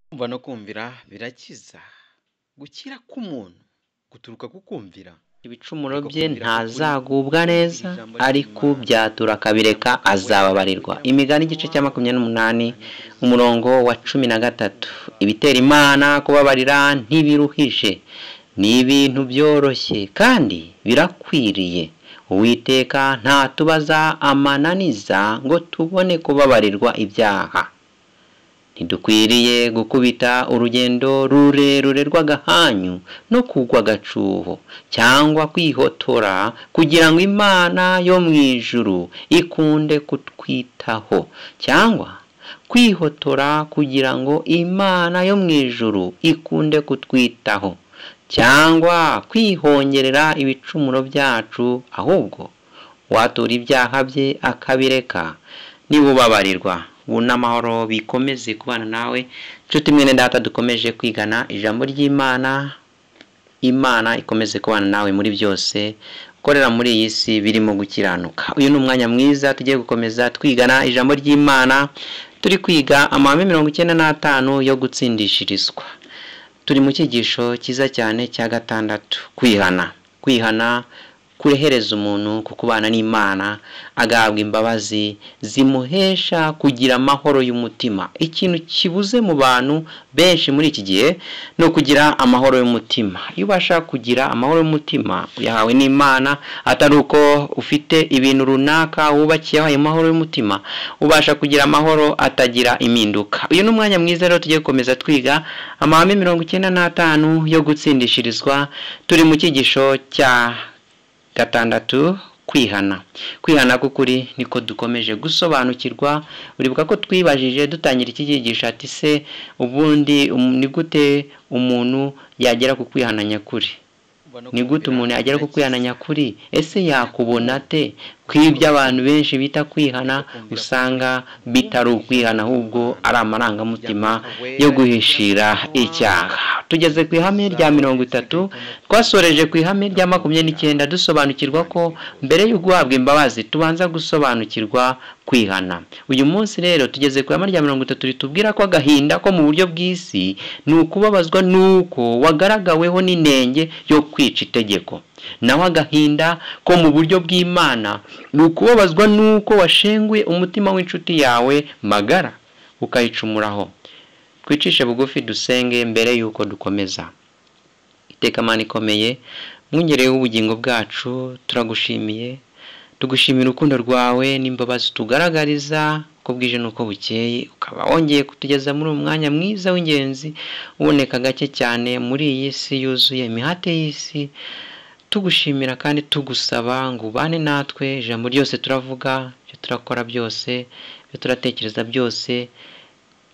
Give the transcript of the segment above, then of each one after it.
Kumva no kumvira birakiza, gukira k'umuntu guturuka ku kumvira ibicumuro bye ntazagubwa neza ariko byatura akabireka azababarirwa imigani igice cya makumyabiri n'umunani umurongo wa cumi na gatatu ibitera imana kubabarira ntibiruhije ni ibintu byoroshye kandi birakwiriye uwiteka ntatubaza amananiza ngo tubone kubabarirwa ibyaha ntidukwiriye gukubita urugendo rurerure rw'agahanyu no kugwa agacuho cyangwa kwihotora kugira ngo imana yo mu ijuru ikunde kutwitaho cyangwa kwihotora kugira ngo imana yo mu ijuru ikunde kutwitaho cyangwa kwihongerera ibicumuro byacu ahubwo watura ibyaha bye akabireka nibubabarirwa bunamahoro bikomeze kubana nawe inshuti mwene data dukomeje kwigana ijambo ry'imana imana ikomeze kubana nawe muri byose ukorera muri iyi si birimo gukiranuka uyu ni umwanya mwiza tugiye gukomeza twigana ijambo ry'imana turi kwiga amahame mirongo icyenda n'atanu yo gutsindishirizwa turi mu cyigisho cyiza cyane cya gatandatu kwihana kwihana kurehereza umuntu ku kubana n'imana agahabwa imbabazi zimuhesha kugira amahoro y'umutima ikintu kibuze mu bantu benshi muri iki gihe ni ukugira amahoro y'umutima iyo ubasha kugira amahoro y'umutima uyahawe n'imana atari uko ufite ibintu runaka wubakiyeho ayo mahoro y'umutima ubasha kugira amahoro atagira impinduka uyu ni umwanya mwiza rero tugiye gukomeza twiga amahame mirongo icyenda n'atanu yo gutsindishirizwa turi mu cyigisho cya gatandatu kwihana kwihana k'ukuri niko dukomeje gusobanukirwa uribuka ko twibajije dutangira iki cyigisho ati se ubundi ni gute umuntu yagera ku kwihana nyakuri ni gute umuntu yagera ku kwihana nyakuri ese yakubona te kw'ibyo abantu benshi bita kwihana usanga bitari ukwihana ahubwo ari amarangamutima yo guhishira icyaha tugeze ku ihame rya mirongo itatu twasoreje ku ihame rya makumyabiri n'icyenda dusobanukirwa ko mbere yo guhabwa imbabazi tubanza gusobanukirwa kwihana uyu munsi rero tugeze ku ihame rya mirongo itatu ritubwira ko agahinda ko mu buryo bw'isi ni ukubabazwa n'uko wagaragaweho n'inenge yo kwica itegeko nawe agahinda ko mu buryo bw'imana ni ukubabazwa n'uko washenguye umutima w'inshuti yawe magara ukayicumuraho twicishe bugufi dusenge mbere y'uko dukomeza iteka amana ikomeye mwongereyeho ubugingo bwacu turagushimiye tugushimira urukundo rwawe n'imbabazi tugaragariza uko bwije n'uko bukeye ukaba wongeye kutugeza muri uwo mwanya mwiza w'ingenzi uboneka gake cyane muri iyi si yuzuye imihate y'isi tugushimira kandi tugusaba ngo ubane natwe ijambo ryose turavuga ibyo turakora byose ibyo turatekereza byose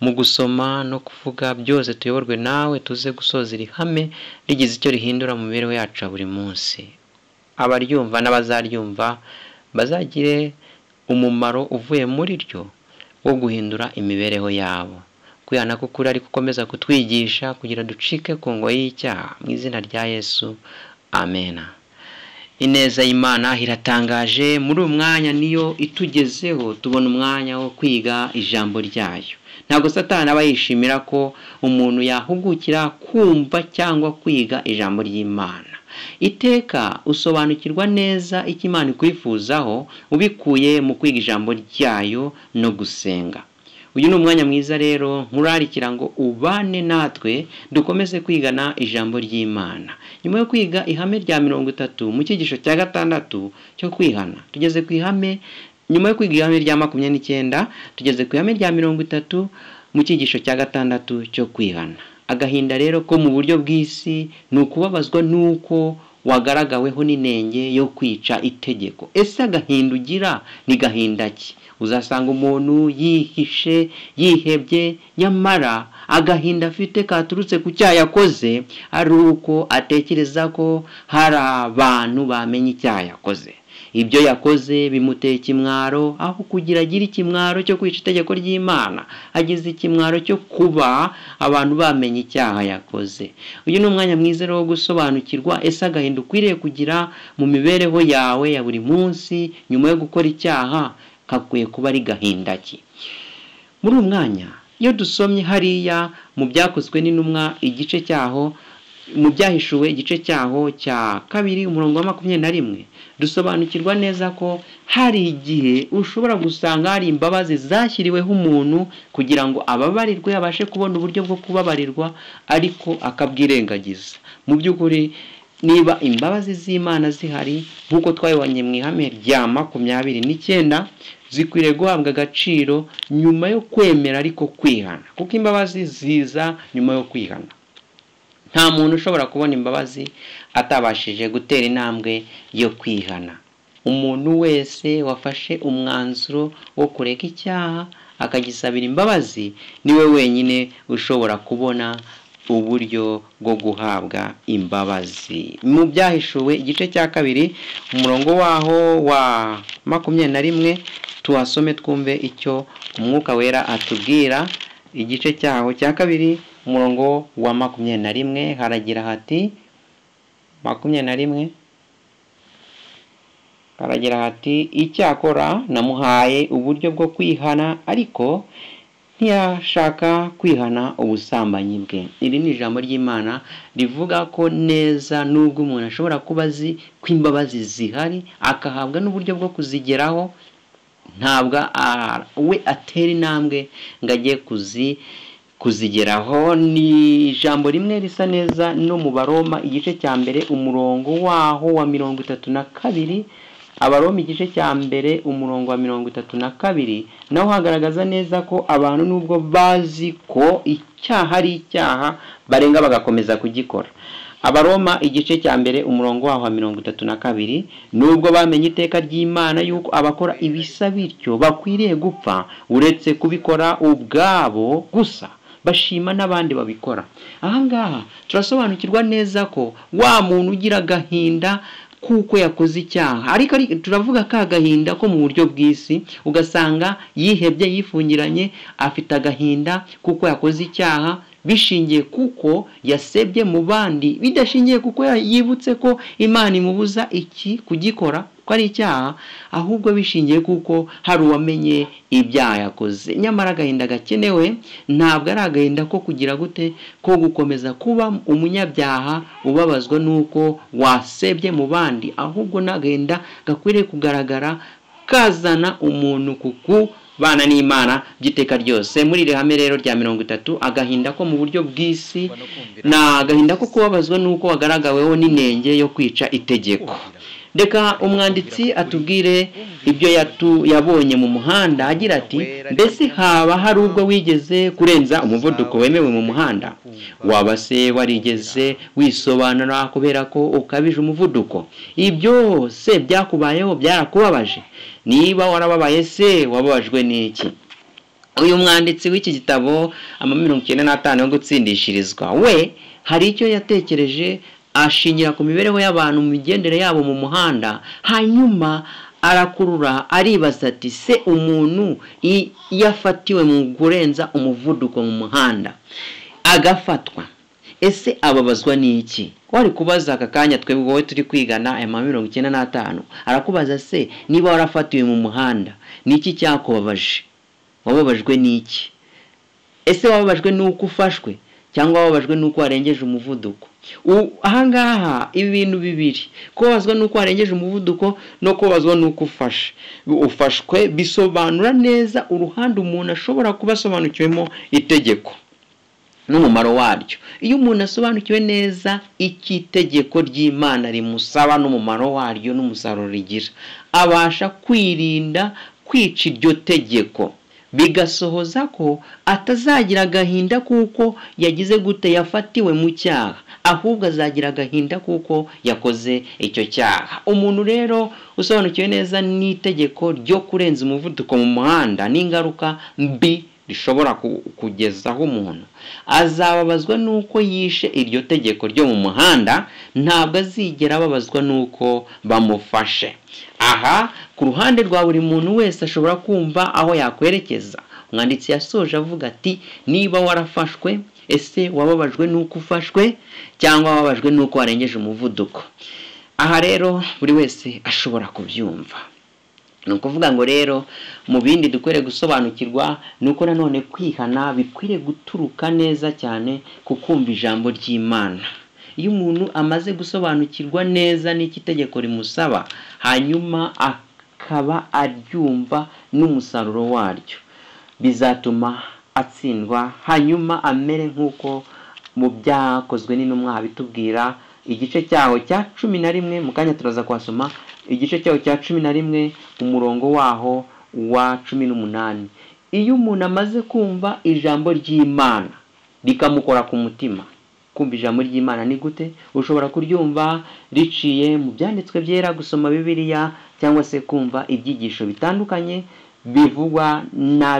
mu gusoma no kuvuga byose tuyoborwe nawe tuze gusoza iri hame rigize icyo rihindura mu mibereho yacu ya buri munsi abaryumva n'abazaryumva bazagire umumaro uvuye muri ryo wo guhindura imibereho yabo kwihana k'ukuri ariko ukomeza kutwigisha kugira ducike ku ngo y'icyaha mu izina rya yesu amena ineza y'imana iratangaje muri uyu mwanya niyo itugezeho tubona umwanya wo kwiga ijambo ryayo ntabwo satana aba yishimira ko umuntu yahugukira kumva cyangwa kwiga ijambo ry'imana iteka usobanukirwa neza icyo imana ikwifuzaho ubikuye mu kwiga ijambo ryayo no gusenga uyu ni umwanya mwiza rero nkurarikira ngo ubane natwe dukomeze kwigana ijambo ry'imana nyuma yo kwiga ihame rya mirongo itatu mu cyigisho cya gatandatu cyo kwihana tugeze ku ihame nyuma yo kwiga ihame rya makumyabiri n'icyenda tugeze ku ihame rya mirongo itatu mu cyigisho cya gatandatu cyo kwihana agahinda rero ko mu buryo bw'isi ni ukubabazwa n'uko wagaragaweho n'inenge yo kwica itegeko ese agahinda ugira ni gahinda ki uzasanga umuntu yihishe yihebye nyamara agahinda afite katurutse ku cyaha yakoze ari uko atekereza ko hari abantu bamenya icyaha yakoze ibyo yakoze bimuteye ikimwaro aho kugira agire ikimwaro cyo kwica itegeko ry'imana agize ikimwaro cyo kuba abantu bamenya icyaha yakoze uyu ni umwanya mwiza wo gusobanukirwa ese agahinda ukwiriye kugira mu mibereho yawe ya buri munsi nyuma yo gukora icyaha kakwiye kuba ari gahinda ki muri uyu mwanya iyo dusomye hariya mu byakozwe n'intumwa igice cyaho mu byahishuwe igice cyaho cya kabiri umurongo wa makumyabiri na rimwe dusobanukirwa neza ko hari igihe ushobora gusanga hari imbabazi zashyiriweho umuntu kugira ngo ababarirwe abashe kubona uburyo bwo kubabarirwa ariko akabwirengagiza mu by'ukuri niba imbabazi z'imana zihari nk'uko twabibonye mu ihame rya makumyabiri n'icyenda zikwiriye guhabwa agaciro nyuma yo kwemera ariko kwihana kuko imbabazi ziza nyuma yo kwihana nta muntu ushobora kubona imbabazi atabashije gutera intambwe yo kwihana umuntu wese wafashe umwanzuro wo kureka icyaha akagisabira imbabazi niwe wenyine ushobora kubona uburyo bwo guhabwa imbabazi mu byahishuwe igice cya kabiri umurongo waho wa makumyabiri na rimwe tuhasome twumve icyo umwuka wera atubwira igice cyaho cya kabiri umurongo wa makumyabiri na rimwe haragira hati makumyabiri na rimwe haragira hati icyakora namuhaye uburyo bwo kwihana ariko ntiyashaka kwihana ubusambanyi bwe iri ni ijambo ry'imana rivuga ko neza n'ubwo umuntu ashobora kuba azi ko imbabazi zihari akahabwa n'uburyo bwo kuzigeraho ntabwo we atera intambwe ngo ajye kuzi kuzigeraho ni ijambo rimwe risa neza no mu baroma igice cya mbere umurongo waho wa mirongo itatu na kabiri abaroma igice cya mbere umurongo wa mirongo itatu na kabiri naho hagaragaza neza ko abantu nubwo bazi ko icyaha ari icyaha barenga bagakomeza kugikora abaroma igice cya mbere umurongo waho wa mirongo itatu na kabiri nubwo bamenye iteka ry'imana y'uko abakora ibisa bityo bakwiriye gupfa uretse kubikora ubwabo gusa bashima n'abandi babikora ahangaha turasobanukirwa neza ko wa muntu ugira agahinda kuko yakoze icyaha ariko turavuga ka agahinda ko mu buryo bw'isi ugasanga yihebye yifungiranye afite agahinda kuko yakoze icyaha bishingiye kuko yasebye mu bandi bidashingiye kuko yibutse ko imana imubuza iki kugikora ko ari icyaha ahubwo bishingiye kuko hari uwamenye ibyaha yakoze nyamara agahinda gakenewe ntabwo ari agahinda ko kugira gute ko gukomeza kuba umunyabyaha ubabazwa n'uko wasebye mu bandi ahubwo ni agahinda gakwiriye kugaragara kazana umuntu kuku bana n'imana by'iteka ryose muri iri hame rero rya mirongo itatu agahinda ko mu buryo bw'isi ni agahinda ko kubabazwa n'uko wagaragaweho n'inenge yo kwica itegeko reka umwanditsi atubwire ibyo yabonye mu muhanda agira ati mbese haba hari ubwo wigeze kurenza umuvuduko wemewe mu muhanda waba se warigeze wisobanura kubera ko ukabije umuvuduko ibyo se byakubayeho byarakubabaje niba warababaye se wababajwe n'iki uyu mwanditsi w'iki gitabo mirongo icyenda n'atanu yo gutsindishirizwa we hari icyo yatekereje ashingira ku mibereho y'abantu mu migendere yabo mu muhanda hanyuma arakurura aribaza ati se umuntu yafatiwe mu kurenza umuvuduko mu muhanda agafatwa ese ababazwa n'iki wari kubaza aka kanya twe wowe turi kwigana aya mirongo icyenda n'atanu arakubaza se niba warafatiwe mu muhanda niki cyakubabaje wababajwe n'iki ese wababajwe n'uko ufashwe cyangwa wababajwe n'uko warengeje umuvuduko ahangaha ibintu bibiri kubabazwa n'uko warengeje umuvuduko no kubabazwa n'uko ufashe ufashwe bisobanura neza uruhande umuntu ashobora kuba asobanukiwemo itegeko n'umumaro waryo iyo umuntu asobanukiwe neza icyo itegeko ry'imana rimusaba n'umumaro waryo n'umusaruro rigira abasha kwirinda kwica iryo tegeko bigasohoza ko atazagira agahinda kuko yagize gute yafatiwe mu cyaha ahubwo azagira agahinda kuko yakoze icyo cyaha umuntu rero usobanukiwe neza n'itegeko ryo kurenza umuvuduko mu muhanda n'ingaruka mbi rishobora kugezaho umuntu azababazwa n'uko yishe iryo tegeko ryo mu muhanda ntabwo azigera ababazwa n'uko bamufashe aha ku ruhande rwa buri muntu wese ashobora kumva aho yakwerekeza umwanditsi yasoje avuga ati niba warafashwe ese wababajwe n'uko ufashwe cyangwa wababajwe n'uko warengeje umuvuduko aha rero buri wese ashobora kubyumva ni ukuvuga ngo rero mu bindi dukwiriye gusobanukirwa ni uko nanone kwihana bikwiriye guturuka neza cyane ku kumva ijambo ry'imana iyo umuntu amaze gusobanukirwa neza n'icyo itegeko rimusaba hanyuma akaba aryumva n'umusaruro waryo bizatuma atsindwa hanyuma amere nk'uko mu byakozwe n'intumwa habitubwira igice cyaho cya cumi na rimwe mu kanya turaza kuhasoma igice cyaho cya cumi na rimwe umurongo waho wa cumi n'umunani iyo umuntu amaze kumva ijambo ry'imana rikamukora ku mutima kumva ijambo ry'imana ni gute ushobora kuryumva riciye mu byanditswe byera gusoma bibiliya cyangwa se kumva ibyigisho bitandukanye bivugwa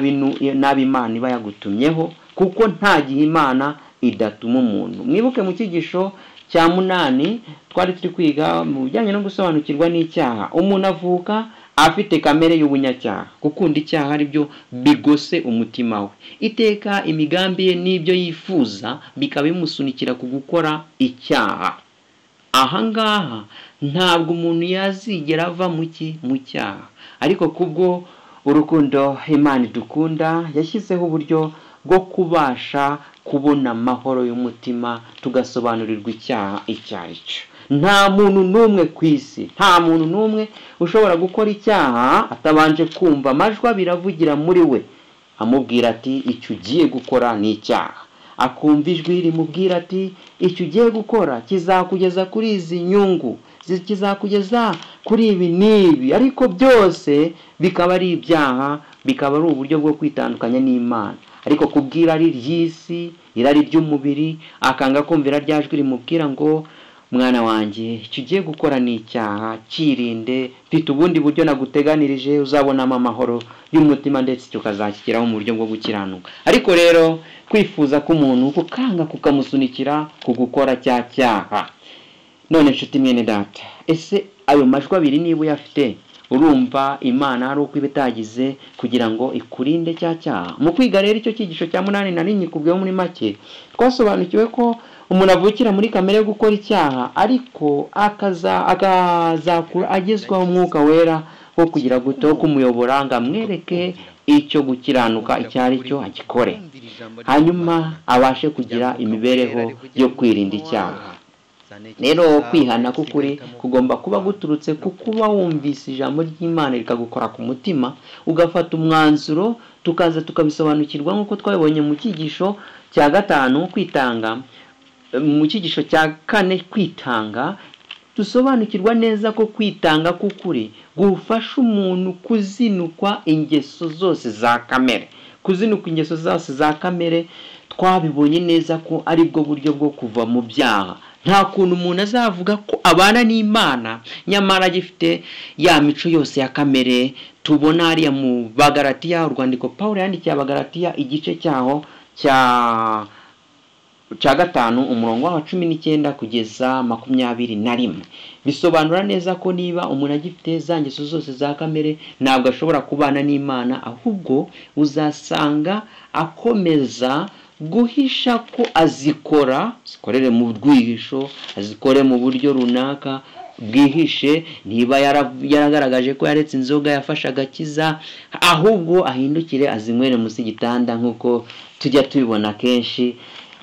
n'ab'imana iba yagutumyeho kuko nta gihe imana idatuma umuntu mwibuke mu cyigisho cya munani twari turi kwiga mu bijyanye no gusobanukirwa n'icyaha umuntu avuka afite kamere y'ubunyacyaha gukunda icyaha ari byo bigose umutima we iteka imigambi ye n'ibyo yifuza bikaba bimusunikira ku gukora icyaha ahangaha ntabwo umuntu yazigera ava mu cyaha ariko kubwo urukundo imana idukunda yashyizeho uburyo bwo kubasha kubona amahoro y'umutima tugasobanurirwa icyaha icyo ari cyo nta muntu n'umwe ku isi nta muntu n'umwe ushobora gukora icyaha atabanje kumva amajwi abiravugira muri we amubwira ati icyo ugiye gukora ni icyaha akumva ijwi rimubwira ati icyo ugiye gukora kizakugeza kuri izi nyungu kizakugeza kuri ibi n'ibi ariko byose bikaba ari ibyaha bikaba ari uburyo bwo kwitandukanya n'imana ariko kubwira ari ry'isi irari ry'umubiri akanga kumvira rya jwi rimubwira ngo mwana wanjye icyo ugiye gukora ni icyaha kirinde mfite ubundi buryo naguteganirije uzabonamo amahoro y'umutima ndetse icyo ukazakigeraho mu buryo bwo gukiranuka ariko rero kwifuza k'umuntu kukanga kukamusunikira ku gukora cya cyaha none nshuti mwene data ese ayo majwi abiri niba uyafite urumva imana ari uko iba itagize kugira ngo ikurinde cya cyaha mu kwiga rero icyo cyigisho cya munani na rimwe kubwiho muri make twasobanukiwe ko umuntu avukira muri kamere yo gukora icyaha ariko akazakura agezwaho umwuka wera wo kugira guto kumuyobora ngo amwereke icyo gukiranuka icyo ari cyo agikore hanyuma abashe kugira imibereho yo kwirinda icyaha rero kwihana k'ukuri kugomba kuba guturutse ku kuba wumvise ijambo ry'imana rikagukora ku mutima ugafata umwanzuro tukaza tukabisobanukirwa nk'uko twabibonye mu cyigisho cya gatanu kwitanga mu cyigisho cya kane kwitanga dusobanukirwa neza ko kwitanga k'ukuri gufasha umuntu kuzinukwa ingeso zose za kamere kuzinuka ingeso zose za kamere twabibonye neza ko ari bwo buryo bwo kuva mu byaha nta kuntu umuntu azavuga ko abana n'imana nyamara agifite ya mico yose ya kamere tubona hariya mu bagaratiya urwandiko paul yandikiye abagaratiya igice cyaho cya cya gatanu umurongo wa cumi n'icyenda kugeza makumyabiri na rimwe bisobanura neza ko niba umuntu agifite za ngeso zose za kamere ntabwo ashobora kubana n'imana ahubwo uzasanga akomeza guhisha ko azikora zikorere mu rwihisho azikore mu buryo runaka bwihishe niba yaragaragaje ko yaretse inzoga yafashe agakiza ahubwo ahindukire azinywere munsi y'igitanda nk'uko tujya tubibona kenshi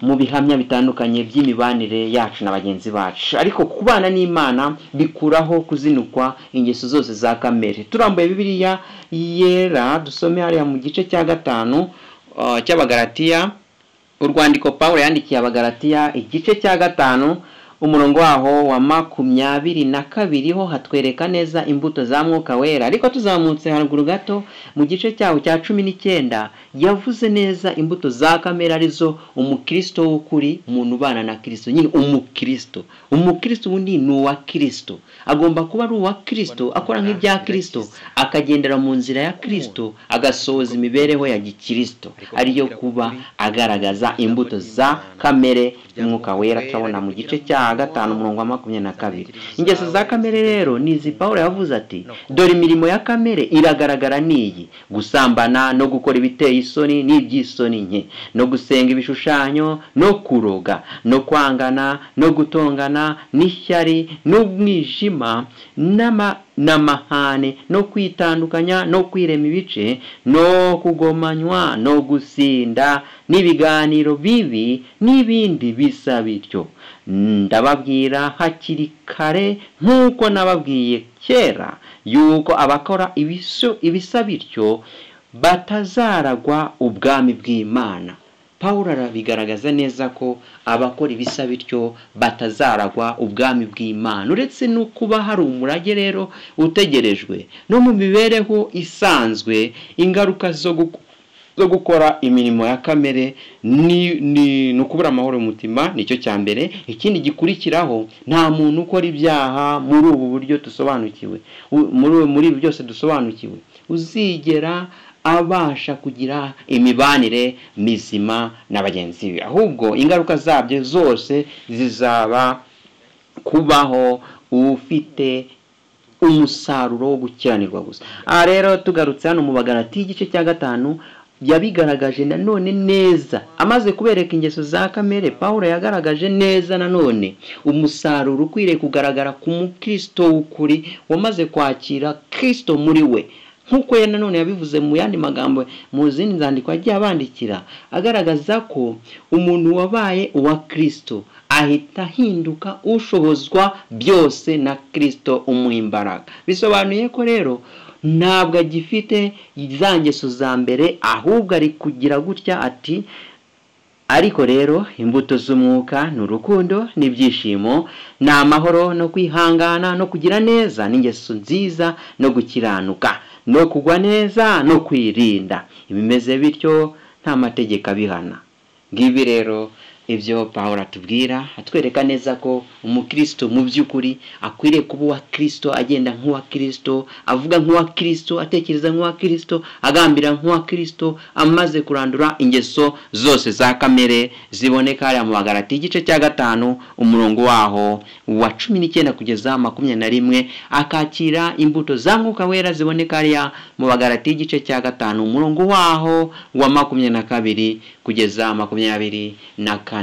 mu bihamya bitandukanye by'imibanire yacu na bagenzi bacu ariko kubana n'imana bikuraho kuzinukwa ingeso zose za kamere turambuye bibiliya yera dusome hariya mu gice cya gatanu cy'abagaratiya urwandiko paul yandikiye abagaratiya igice cya gatanu umurongo waho wa makumyabiri na kabiri ho hatwereka neza imbuto za mwuka wera ariko tuzamutse haruguru gato mu gice cyaho cya cumi n'icyenda yavuze neza imbuto za kamere arizo umukristo w'ukuri umuntu ubana na kirisito nyine umukristo umukristo ubundi ni uwa kirisito agomba kuba ari uwa kirisito akora nk'ibya kirisito akagendera mu nzira ya kirisito agasohoza imibereho ya gikirisito ariyo kuba agaragaza imbuto za kamere y'umwuka wera turabona mu gice cya gatanu umurongo wa makumyabiri na kabiri ingeso za kamere rero ni izi paul yavuze ati dore imirimo ya kamere iragaragara n'iyi gusambana no gukora ibiteye isoni n'iby'isoni nke no gusenga ibishushanyo no kuroga no kwangana no gutongana n'ishyari n'umwijima n'amahane no kwitandukanya no kwirema ibice no kugomanywa no gusinda n'ibiganiro bibi n'ibindi bisa bityo ndababwira hakiri kare nk'uko nababwiye kera yuko abakora ibisa bityo batazaragwa ubwami bw'imana paul arabigaragaza neza ko abakora ibisa bityo batazaragwa ubwami bw'imana uretse no kuba hari umurage rero utegerejwe no mu mibereho isanzwe ingaruka zo gukora imirimo ya kamere ni ukubura amahoro umutima nicyo cya mbere ikindi gikurikiraho nta muntu ukora ibyaha muri ubu buryo dusobanukiwe muri ibi byose dusobanukiwe uzigera abasha kugira imibanire mizima na bagenzi be ahubwo ingaruka zabyo zose zizaba kubaho ufite umusaruro wo gukiranirwa gusa aha rero tugarutse hano mu bagarati y'igice cya gatanu yabigaragaje nanone neza amaze kubereka ingeso za kamere paul yagaragaje neza nanone umusaruro ukwiriye kugaragara ku mukristo w'ukuri wamaze kwakira kirisito muri we nk'uko ya nanone yabivuze mu yandi magambo mu zindi nzandiko yagiye abandikira agaragaza ko umuntu wabaye uwa kirisito ahita ahinduka ushobozwa byose na kirisito umuha imbaraga bisobanuye ko rero ntabwo agifite za ngeso za mbere ahubwo ari kugira gutya ati ariko rero imbuto z'umwuka ni urukundo n'ibyishimo ni amahoro no kwihangana no kugira neza n'ingeso nziza no gukiranuka no kugwa neza no kwirinda ibimeze bityo nta mategeko abihana ngibi rero ibyo paul atubwira atwereka neza ko umukristo mu by'ukuri akwiriye kuba uwa kirisito agenda nk'uwa kirisito avuga nk'uwa kirisito atekereza nk'uwa kirisito agambira nk'uwa kirisito amaze kurandura ingeso zose za kamere ziboneka hariya mu bagarati igice cya gatanu umurongo waho wa cumi n'icyenda kugeza makumyabiri na rimwe akakira imbuto za mwuka wera ziboneka hariya mu bagarati y'igice cya gatanu umurongo waho wa makumyabiri na kabiri kugeza makumyabiri na kane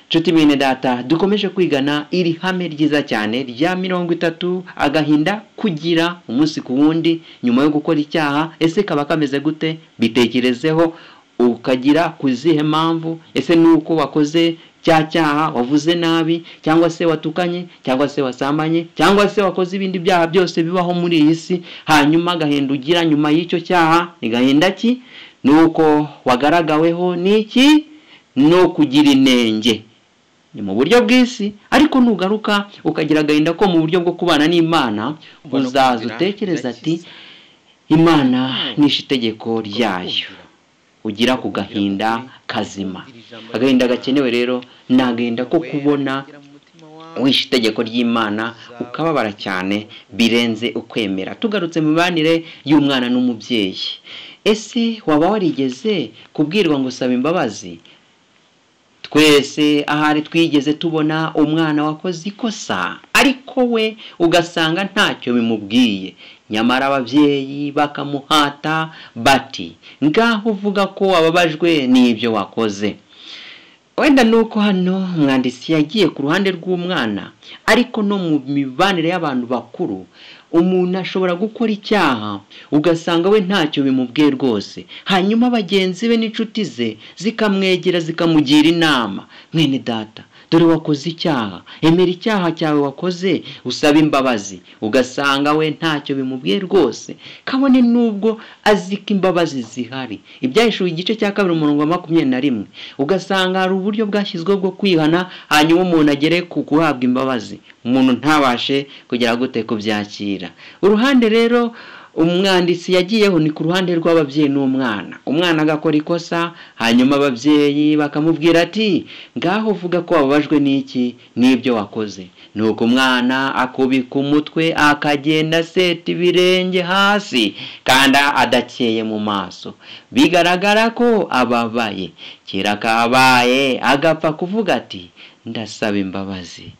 inshuti bene data dukomeje kwigana iri hame ryiza cyane rya mirongo itatu agahinda kugira umunsi ku wundi nyuma yo gukora icyaha ese kaba kameze gute bitekerezeho ukagira ku zihe mpamvu ese ni uko wakoze cya cyaha wavuze nabi cyangwa se watukanye cyangwa se wasambanye cyangwa se wakoze ibindi byaha byose bibaho muri iyi si hanyuma agahinda ugira nyuma y'icyo cyaha ni gahinda ki ni uko wagaragaweho n'iki no kugira inenge ni mu buryo bw'isi ariko nugaruka ukagira agahinda ko mu buryo bwo kubana n'imana uzaza utekereza ati imana nishe itegeko ryayo ugira ku gahinda kazima agahinda gakenewe rero ni agahinda ko kubona wishe itegeko ry'imana ukababara cyane birenze ukwemera tugarutse mu mibanire y'umwana n'umubyeyi ese waba warigeze kubwirwa ngo usaba imbabazi twese ahari twigeze tubona umwana wakoze ikosa ariko we ugasanga ntacyo bimubwiye nyamara ababyeyi bakamuhata bati ngaho uvuga ko wababajwe n'ibyo wakoze wenda ni uko hano umwanditsi yagiye ku ruhande rw'umwana ariko no mu mibanire y'abantu bakuru umuntu ashobora gukora icyaha ugasanga we ntacyo bimubwiye rwose hanyuma bagenzi be n'inshuti ze zikamwegera zikamugira inama mwene data dore wakoze icyaha emera icyaha cyawe wakoze usaba imbabazi ugasanga we ntacyo bimubwiye rwose kabone n'ubwo azi ko imbabazi zihari ibyahishura igice cya kabiri umurongo wa makumyabiri na rimwe ugasanga hari uburyo bwashyizweho bwo kwihana hanyuma umuntu agere ku guhabwa imbabazi umuntu ntabashe kugera gute kubyakira uruhande rero umwanditsi yagiyeho ni ku ruhande rw'ababyeyi n'umwana umwana agakora ikosa hanyuma ababyeyi bakamubwira ati ngaho uvuga ko wababajwe n'iki n'ibyo wakoze ni uko umwana akubika umutwe akagenda aseta ibirenge hasi kandi adakeye mu maso bigaragara ko ababaye kera kabaye agapfa kuvuga ati ndasaba imbabazi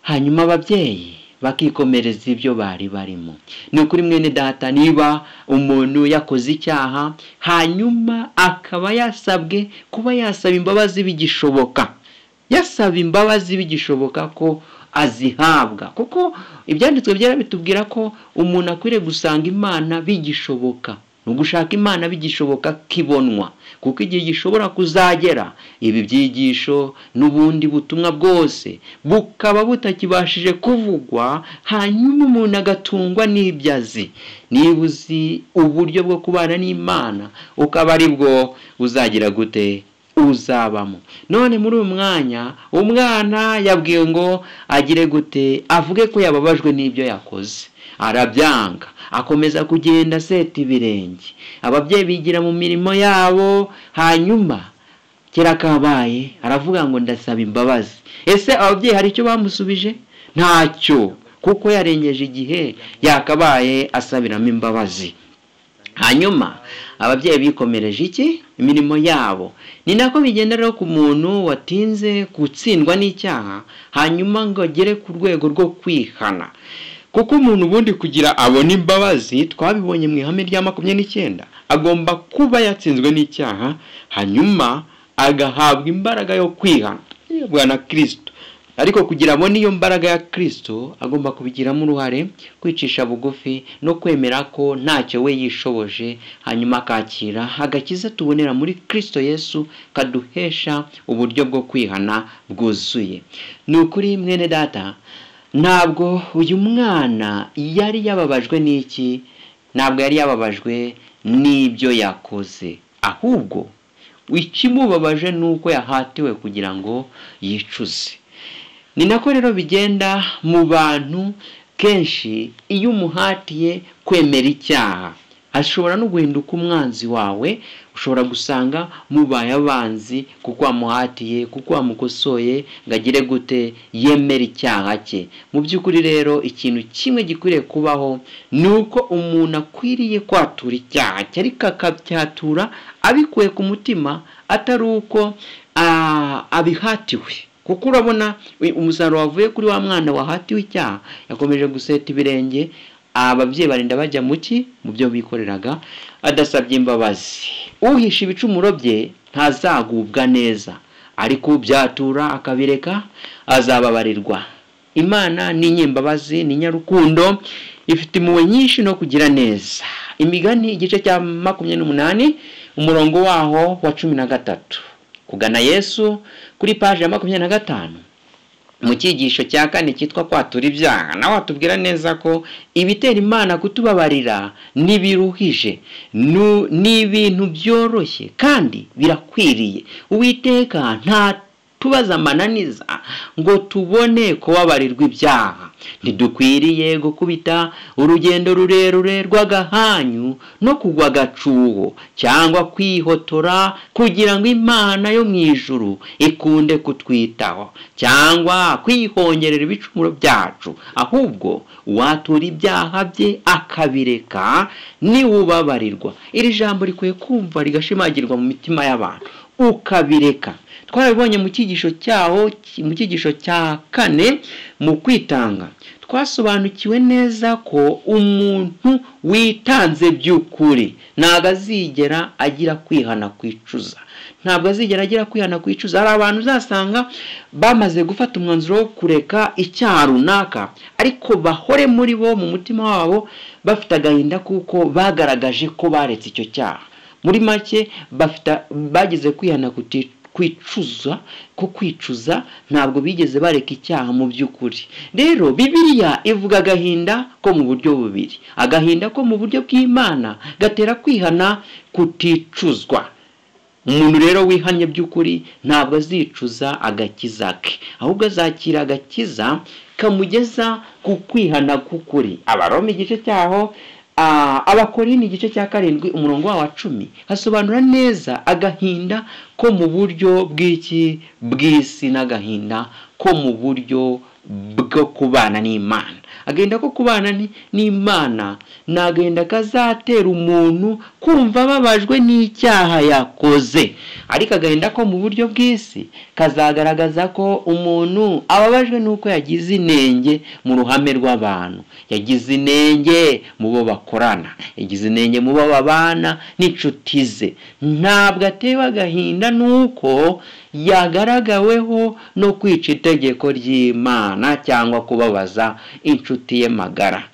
hanyuma ababyeyi bakikomereza ibyo bari barimo ni ukuri mwene data niba umuntu yakoze icyaha hanyuma akaba yasabwe kuba yasaba imbabazi bigishoboka yasaba imbabazi bigishoboka ko azihabwa kuko ibyanditswe byera bitubwira ko umuntu akwiriye gusanga imana bigishoboka ni ugushaka imana bigishoboka kibonwa kuko igihe gishobora kuzagera ibi byigisho n'ubundi butumwa bwose bukaba butakibashije kuvugwa hanyuma umuntu agatungwa n'ibyo azi niba uzi uburyo bwo kubana n'imana ukaba ari bwo uzagira gute uzabamo none muri uyu mwanya umwana yabwiwe ngo agire gute avuge ko yababajwe n'ibyo yakoze arabyanga akomeza kugenda aseta ibirenge ababyeyi bigira mu mirimo yabo hanyuma kera kabaye aravuga ngo ndasaba imbabazi ese ababyeyi hari icyo bamusubije ntacyo kuko yarengeje igihe yakabaye asabiramo imbabazi hanyuma ababyeyi bikomereje iki imirimo yabo ni nako bigenda rero ku muntu watinze gutsindwa n'icyaha hanyuma ngo agere ku rwego rwo kwihana kuko umuntu ubundi kugira abona imbabazi twabibonye mu ihame rya makumyabiri n'icyenda agomba kuba yatsinzwe n'icyaha hanyuma agahabwa imbaraga yo kwihana na kirisito ariko kugira abone iyo mbaraga ya kirisito agomba kubigiramo uruhare kwicisha bugufi no kwemera ko ntacyo we yishoboje hanyuma akakira agakiza tubonera muri kirisito yesu kaduhesha uburyo bwo kwihana bwuzuye ni ukuri mwene data ntabwo uyu mwana yari yababajwe n'iki ntabwo yari yababajwe n'ibyo yakoze ahubwo ikimubabaje ni uko yahatiwe kugira ngo yicuze ni nako rero bigenda mu bantu kenshi iyo umuhatiye kwemera icyaha ashobora no guhinduka umwanzi wawe ushobora gusanga mubaye abanzi kuko wamuhatiye kuko wamukosoye ngo agire gute yemera icyaha cye mu by'ukuri rero ikintu kimwe gikwiriye kubaho ni uko umuntu akwiriye kwatura icyaha cye ariko akabyatura abikuye ku mutima atari uko abihatiwe kuko urabona umusaruro wavuye kuri wa mwana wahatiwe icyaha yakomeje guseta ibirenge ababyeyi barinda bajya mu ki mu byo bikoreraga adasabye imbabazi uhisha ibicumuro bye ntazagubwa neza ariko ubyatura akabireka azababarirwa imana ni nyembabazi ni nyarukundo ifite impuhwe nyinshi no kugira neza imigani igice cya makumyabiri n'umunani umurongo waho wa cumi na gatatu kugana yesu kuri paji ya makumyabiri na gatanu mu cyigisho cya kane cyitwa kwatura ibyaha nawe watubwira neza ko ibitera imana kutubabarira ntibiruhije ni ibintu byoroshye kandi birakwiriye uwiteka nta tubaza amananiza ngo tubone kubabarirwa ibyaha ntidukwiriye gukubita urugendo rurerure rw'agahanyu no kugwa agacuho cyangwa kwihotora kugira ngo imana yo mu ijuru ikunde kutwitaho cyangwa kwihongerera ibicumuro byacu ahubwo watura ibyaha bye akabireka niwubabarirwa iri jambo rikwiye kumva rigashimagirwa mu mitima y'abantu ukabireka twabibonye mu cyigisho cyaho mu cyigisho cya kane mu kwitanga twasobanukiwe neza ko umuntu witanze by'ukuri ntabwo azigera agira kwihana kwicuza ntabwo azigera agira kwihana kwicuza hari abantu uzasanga bamaze gufata umwanzuro wo kureka icyaha runaka ariko bahore muri bo mu mutima wabo bafite agahinda kuko bagaragaje ko baretse icyo cyaha muri make bageze kwihana kutica kwicuza ko kwicuza ntabwo bigeze bareka icyaha mu by'ukuri rero bibiliya ivuga agahinda ko mu buryo bubiri agahinda ko mu buryo bw'imana gatera kwihana kuticuzwa umuntu rero wihannye by'ukuri ntabwo azicuza agakiza ke ahubwo azakira agakiza kamugeza ku kwihana k'ukuri abaroma igice cyaho abakorini igice cya karindwi umurongo wa cumi hasobanura neza agahinda ko mu buryo bw'iki bw'isi n'agahinda ko mu buryo bwo kubana n'imana agahinda ko kubana n'imana ni agahinda kazatera umuntu kumva ababajwe n'icyaha yakoze ariko agahinda ko mu buryo bw'isi kazagaragaza ko umuntu ababajwe n'uko yagize inenge mu ruhame rw'abantu yagize inenge mu bo bakorana yagize inenge mu bo babana n'inshuti ze ntabwo atewe agahinda n'uko yagaragaweho no kwica itegeko ry'imana cyangwa kubabaza inshuti ye magara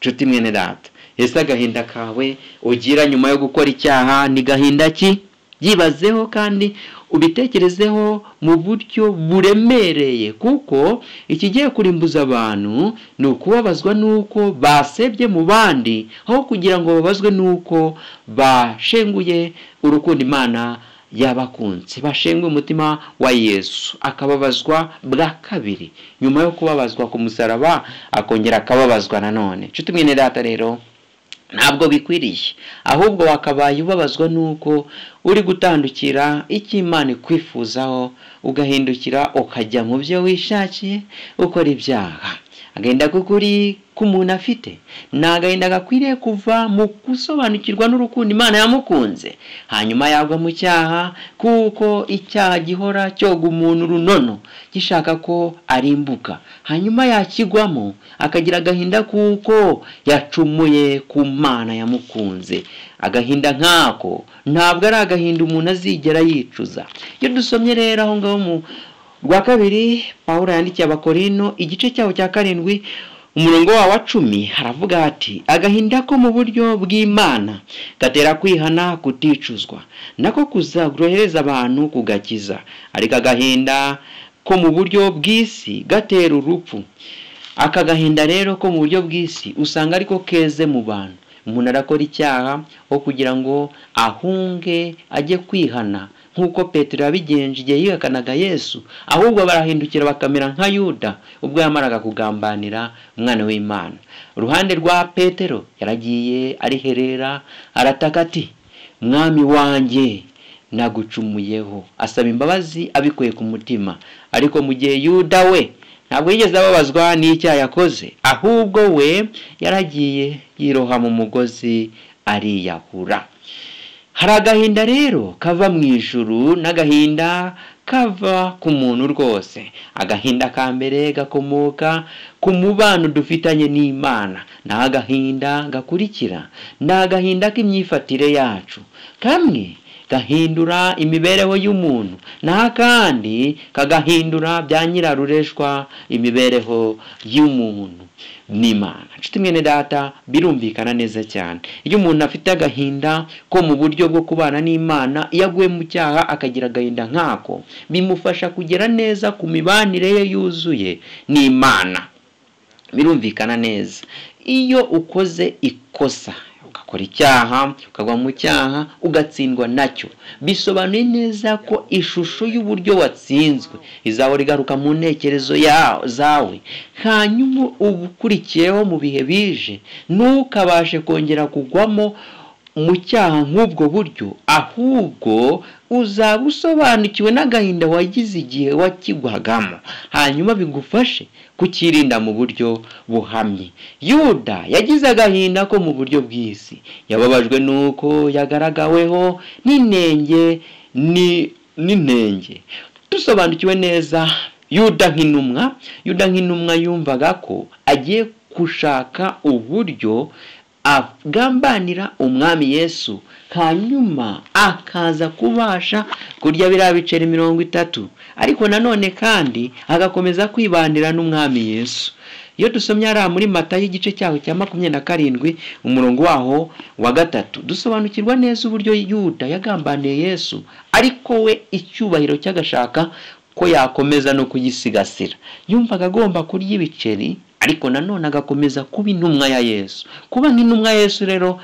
inshuti mwene data ese agahinda kawe ugira nyuma yo gukora icyaha ni gahinda ki byibazeho kandi ubitekerezeho mu buryo buremereye kuko ikigiye kurimbuza abantu ni ukubabazwa n'uko basebye mu bandi aho kugira ngo babazwe n'uko bashenguye urukundo imana yabakunze bashenguye umutima wa yesu akababazwa bwa kabiri nyuma yo kubabazwa ku musaraba akongera akababazwa nanone nshuti mwene data rero ntabwo bikwiriye ahubwo wakabaye ubabazwa n'uko uri gutandukira icyo imana ikwifuzaho ugahindukira ukajya mu byo wishakiye ukora ibyaha agahinda k'ukuri k'umuntu afite ni agahinda gakwiriye kuva mu gusobanukirwa n'urukundo imana yamukunze hanyuma yagwa mu cyaha kuko icyaha gihora cyoga umuntu runono gishaka ko arimbuka hanyuma yakigwamo akagira agahinda kuko yacumuye ku mana yamukunze agahinda nk'ako ntabwo ari agahinda umuntu azigera yicuza iyo dusomye rero aho ngaho mu rwa kabiri paul yandikiye abakorino igice cyaho cya karindwi umurongo wawo wa cumi haravuga hati agahinda ko mu buryo bw'imana gatera kwihana kuticuzwa nako kuzagorohereza abantu kugakiza ariko agahinda ko mu buryo bw'isi gatera urupfu aka gahinda rero ko mu buryo bw'isi usanga ariko keze mu bantu umuntu arakora icyaha aho kugira ngo ahunge ajye kwihana nk'uko petero yabigenje igihe yihakanaga yesu ahubwo barahindukira bakamera nka yuda ubwo yamaraga kugambanira umwana w'imana uruhande rwa petero yaragiye ariherera arataka ati mwami wanjye nagucumuyeho asaba imbabazi abikuye ku mutima ariko mu gihe yuda we ntabwo yigeze ababazwa n'icyaha yakoze ahubwo we yaragiye yiroha mu mugozi ariyahura hari agahinda rero kava mu ijuru n'agahinda kava ku muntu rwose agahinda ka mbere gakomoka ku mubano dufitanye n'imana ni agahinda gakurikira ni agahinda k'imyifatire yacu kamwe gahindura imibereho y'umuntu naho akandi kagahindura bya nyirarureshwa imibereho y'umuntu n'imana nshuti mwene data birumvikana neza cyane iyo umuntu afite agahinda ko mu buryo bwo kubana n'imana iyo aguye mu cyaha akagira agahinda nk'ako bimufasha kugera neza ku mibanire ye yuzuye n'imana birumvikana neza iyo ukoze ikosa ukora icyaha ukagwa mu cyaha ugatsindwa nacyo bisobanuye neza ko ishusho y'uburyo watsinzwe izahora igaruka mu ntekerezo zawe hanyuma ubukurikiyeho mu bihe bije ntukabashe kongera kugwamo mu cyaha nk'ubwo buryo ahubwo uzaba usobanukiwe n'agahinda wagize igihe wakigwagamo hanyuma bigufashe kukirinda mu buryo buhamye yuda yagize agahinda ko mu buryo bw'isi yababajwe n'uko yagaragaweho n'inenge n'inenge dusobanukiwe neza yuda nk'intumwa yuda nk'intumwa yumvaga ko agiye gushaka uburyo agambanira umwami yesu hanyuma akaza kubasha kurya biriya biceri mirongo itatu ariko nanone kandi agakomeza kwibandira n'umwami yesu iyo dusomye hariya muri mata y'igice cyaho cya makumyabiri na karindwi umurongo waho wa gatatu dusobanukirwa neza uburyo yuda yagambaniye yesu ariko we icyubahiro cy'agashaka ko yakomeza no kugisigasira yumvaga agomba kurya ibiceri ariko nanone agakomeza kuba intumwa ya yesu kuba nk'intumwa yesu rero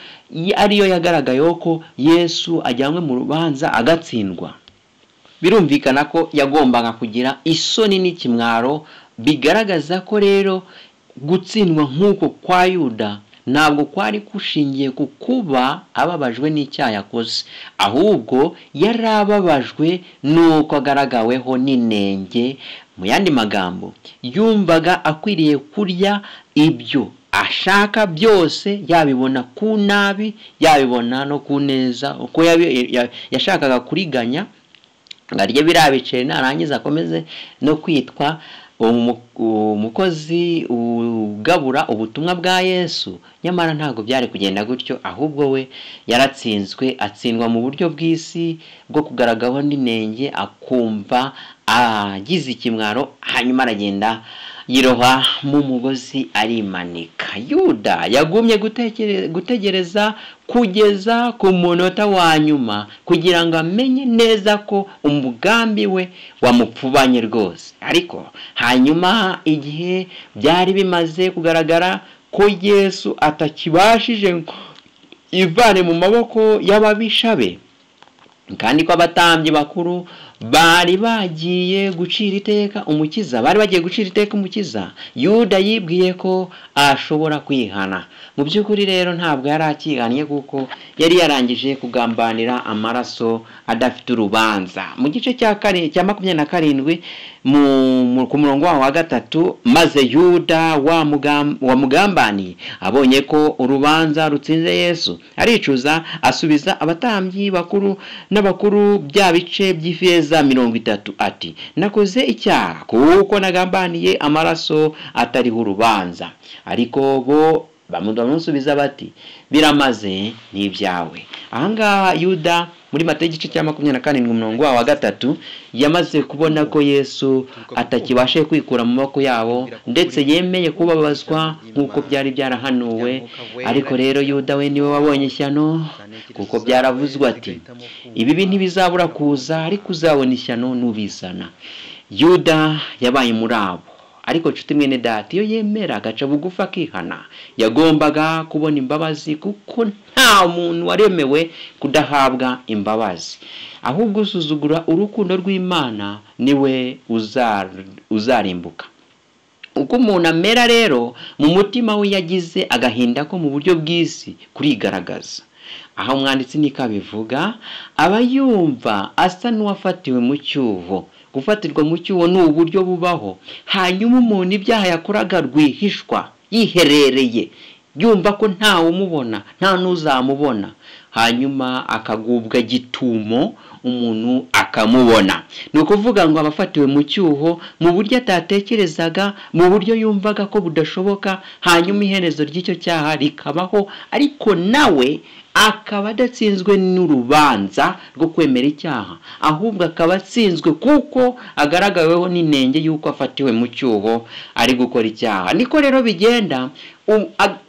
ariyo yagaragayeho ko yesu ajyanywe mu rubanza agatsindwa birumvikana ko yagombaga kugira isoni n'ikimwaro bigaragaza ko rero gutsindwa nk'uko kwa yuda ntabwo kwari gushingiye ku kuba ababajwe n'icyaha yakoze ahubwo yari ababajwe n'uko agaragaweho n'inenge mu yandi magambo yumvaga akwiriye kurya ibyo ashaka byose yabibona ku nabi yabibona no ku neza uko yashakaga kuriganya ngo arye birabiceri narangiza akomeze no kwitwa umukozi ugabura ubutumwa bwa yesu nyamara ntabwo byari kugenda gutyo ahubwo we yaratsinzwe atsindwa mu buryo bw'isi bwo kugaragaho n'inenge akumva agize ikimwaro hanyuma aragenda yiroha mu mugozi arimanika yuda yagumye gutegereza kugeza ku munota wa nyuma kugira ngo amenye neza ko umugambi we wamupfubanye rwose ariko hanyuma igihe byari bimaze kugaragara ko yesu atakibashije ivane mu maboko y'ababisha be kandi ko abatambyi bakuru bari bagiye gucira iteka umukiza bari bagiye gucira iteka umukiza yuda yibwiye ko ashobora kwihana mu by'ukuri rero ntabwo yari akihannye kuko yari yarangije kugambanira amaraso adafite urubanza mu gice cya makumyabiri na karindwi ku murongo waho wa gatatu maze yuda wamugambaniye abonye ko urubanza rutsinze yesu aricuza asubiza abatambyi bakuru n'abakuru bya bice by'ifeza mirongo itatu ati nakoze icyaha kuko nagambaniye amaraso atariho urubanza ariko bo bamusubiza bati biramaze n'ibyawe ahangaha yuda muri mata y'igice cya makumyabiri na karindwi umurongo wawo wa gatatu yamaze kubona ko yesu atakibashe kwikura mu maboko yabo ndetse yemeye kubabazwa nk'uko byari byarahanuwe ariko rero yuda we niwe wabonye ishyano kuko byaravuzwe ati ibibi ntibizabura kuza ariko uzabona ishyano n'ubizana yuda yabaye muri abo ariko nshuti mwene data iyo yemera agaca bugufi akihana yagombaga kubona imbabazi kuko nta muntu waremewe kudahabwa imbabazi ahubwo usuzugura urukundo rw'imana niwe uzarimbuka uko umuntu amera rero mu mutima we yagize agahinda ko mu buryo bw'isi kurigaragaza aho umwanditsi nikabivuga aba yumva asa n'uwafatiwe mu cyuho gufatirwa mu cyuho ni uburyo bubaho hanyuma umuntu ibyaha yakoraga rwihishwa yiherereye yumva ko ntawumubona nta n'uzamubona hanyuma akagubwa gitumo umuntu akamubona ni ukuvuga ngo abafatiwe mu cyuho mu buryo atatekerezaga mu buryo yumvaga ko budashoboka hanyuma iherezo ry'icyo cyaha rikabaho ariko nawe akaba adatsinzwe n'urubanza rwo kwemera icyaha ahubwo akaba atsinzwe kuko agaragaweho n'inenge y'uko afatiwe mu cyuho ari gukora icyaha niko rero bigenda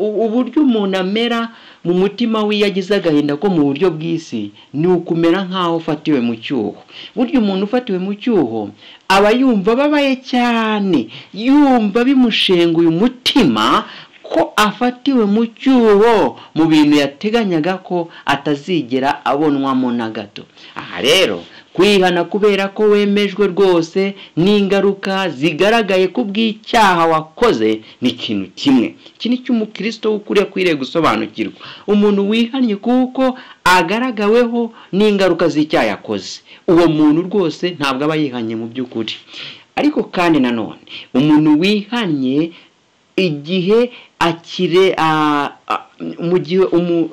uburyo umuntu amera mu mutima we iyo agize agahinda ko mu buryo bw'isi ni ukumera nk'aho ufatiwe mu cyuho burya umuntu ufatiwe mu cyuho aba yumva ababaye cyane yumva bimushenguye umutima ko afatiwe mu cyuho mu bintu yateganyaga ko atazigera abonwamo na gato aha rero kwihana kubera ko wemejwe rwose n'ingaruka zigaragaye ku bw'icyaha wakoze ni ikintu kimwe iki ni cyo umukristo ukuriye akwiriye gusobanukirwa umuntu wihannye kuko agaragaweho n'ingaruka z'icyaha yakoze uwo muntu rwose ntabwo aba yihannye mu by'ukuri ariko kandi nanone umuntu wihannye igihe akire mu gihe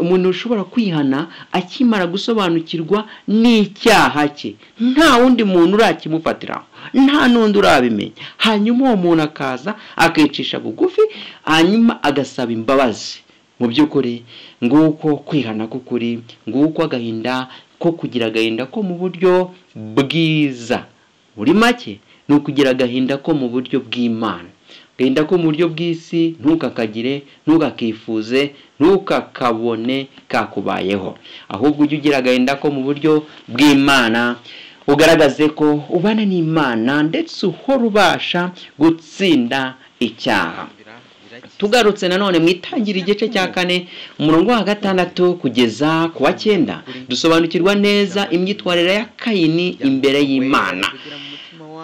umuntu ushobora kwihana akimara gusobanukirwa n'icyaha cye nta wundi muntu urakimufatiraho nta n'undi urabimenya hanyuma uwo muntu akaza akicisha bugufi hanyuma agasaba imbabazi mu by'ukuri nguko kwihana k'ukuri nguko agahinda ko kugira agahinda ko mu buryo bwiza buri make ni ukugira agahinda ko mu buryo bw'imana genda ko mu buryo bw'isi ntukakagire ntukakifuze ntukakabone kakubayeho ahubwo ujye ugira agahinda ko mu buryo bw'imana ugaragaze ko ubana n'imana ndetse uhora ubasha gutsinda icyaha tugarutse nanone mu itangira igice cya kane umurongo wa gatandatu kugeza ku wa cyenda dusobanukirwa neza imyitwarire ya kayini imbere y'imana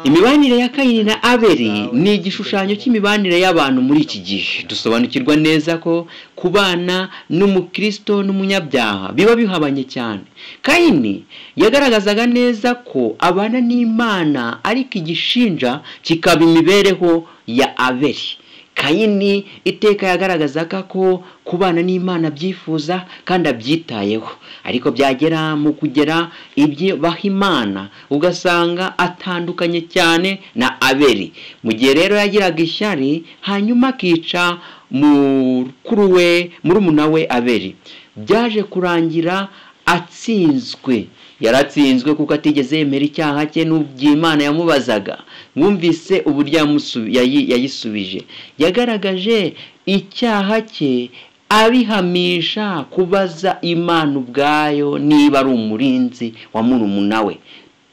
imibanire ya kayini na abeli ni igishushanyo cy'imibanire y'abantu muri iki gihe dusobanukirwa neza ko kubana n'umukristo n'umunyabyaha biba bihabanye cyane kayini yagaragazaga neza ko abana n'imana ariko igishinja kikaba imibereho ya abeli kayini iteka yagaragazaga ko kubana n'imana abyifuza kandi abyitayeho ariko byagera mu kugera ibyo baha imana ugasanga atandukanye cyane na abeli mu gihe rero yagiraga ishyari hanyuma akica mukuru we murumuna we abeli byaje kurangira atsinzwe yaratsinzwe kuko atigeze yemera icyaha cye n'ubwo imana yamubazaga mwumvise uburyo yayisubije yagaragaje icyaha cye abihamisha kubaza imana ubwayo niba ari umurinzi wa murumuna we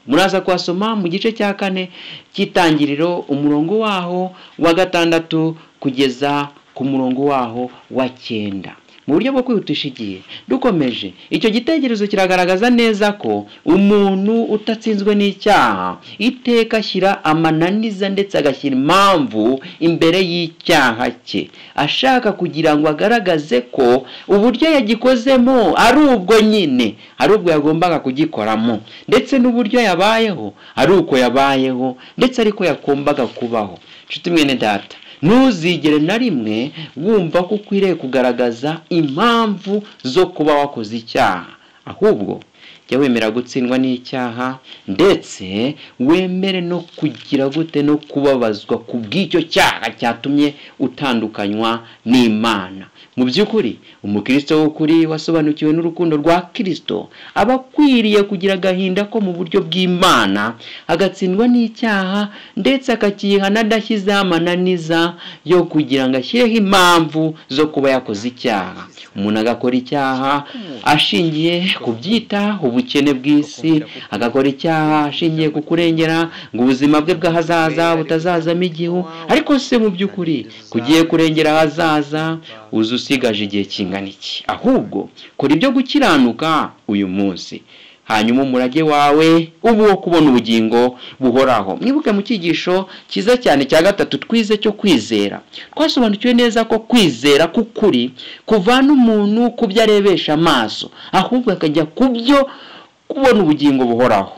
muraza kuhasoma mu gice cya kane cy'itangiriro umurongo waho wa gatandatu kugeza ku murongo waho wa cyenda mu buryo bwo kwihutisha igihe dukomeje icyo gitekerezo kiragaragaza neza ko umuntu utatsinzwe n'icyaha iteka ashyira amananiza ndetse agashyira impamvu imbere y'icyaha cye ashaka kugira ngo agaragaze ko uburyo yagikozemo ari ubwo nyine ari ubwo yagombaga kugikoramo ndetse n'uburyo yabayeho ari uko yabayeho ndetse ariko yagombaga kubaho nshuti mwene data ntuzigere na rimwe wumva ko ukwiriye kugaragaza impamvu zo kuba wakoze icyaha ahubwo jya wemera gutsindwa n'icyaha ndetse wemere no kugira gute no kubabazwa ku bw'icyo cyaha cyatumye utandukanywa n'imana mu by'ukuri umukristo w'ukuri wasobanukiwe n'urukundo rwa kirisito aba akwiriye kugira agahinda ko mu buryo bw'imana agatsindwa n'icyaha ndetse akakihana adashyizeho amananiza yo kugira ngo ashyireho impamvu zo kuba yakoze icyaha umuntu agakora icyaha ashingiye ku byita ubukene bw'isi agakora icyaha ashingiye ku kurengera ngo ubuzima bwe bw'ahazaza butazazamo igihu ariko se mu by'ukuri kugiye kurengera ahazaza uzi usigaje igihe kingana iki ahubwo kora ibyo gukiranuka uyu munsi hanyuma umurage wawe uba uwo kubona ubugingo buhoraho mwibuke mu cyigisho cyiza cyane cya gatatu twize cyo kwizera twasobanukiwe neza ko kwizera k'ukuri kuvana umuntu ku byo arebesha amaso ahubwo akajya ku byo kubona ubugingo buhoraho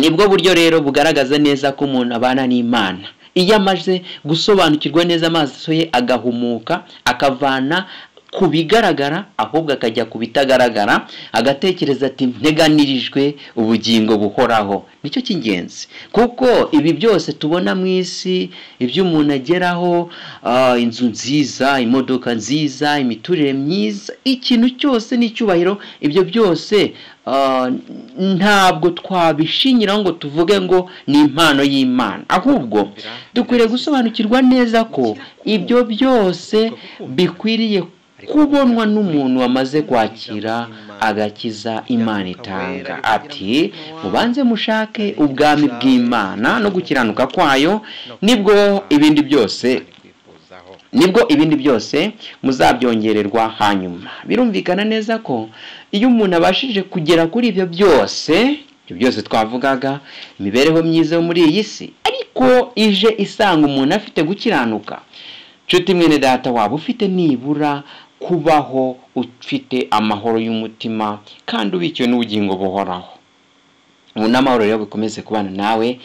nibwo buryo rero bugaragaza neza ko umuntu abana n'imana iyo amaze gusobanukirwa neza amaso ye agahumuka akavana ku bigaragara ahubwo akajya ku bitagaragara agatekereza ati nteganirijwe ubugingo buhoraho nicyo cy'ingenzi kuko ibi byose tubona mu isi ibyo umuntu ageraho inzu nziza imodoka nziza imiturire myiza ikintu cyose n'icyubahiro ibyo byose ntabwo twabishingiraho ngo tuvuge ngo ni impano y'imana ahubwo dukwiriye gusobanukirwa neza ko ibyo byose bikwiriye kubonwa n'umuntu wamaze kwakira agakiza imana itanga ati mubanze mushake ubwami bw'imana no gukiranuka kwayo nibwo ibindi byose nibwo ibindi byose muzabyongererwa hanyuma birumvikana neza ko iyo umuntu abashije kugera kuri ibyo byose ibyo byose twavugaga imibereho myiza yo muri iyi si ariko ije isanga umuntu afite gukiranuka nshuti mwene data waba ufite nibura kubaho ufite amahoro y'umutima kandi ubikiwe n'ubugingo buhoraho ubu n'amahoro rero bikomeze kubana nawe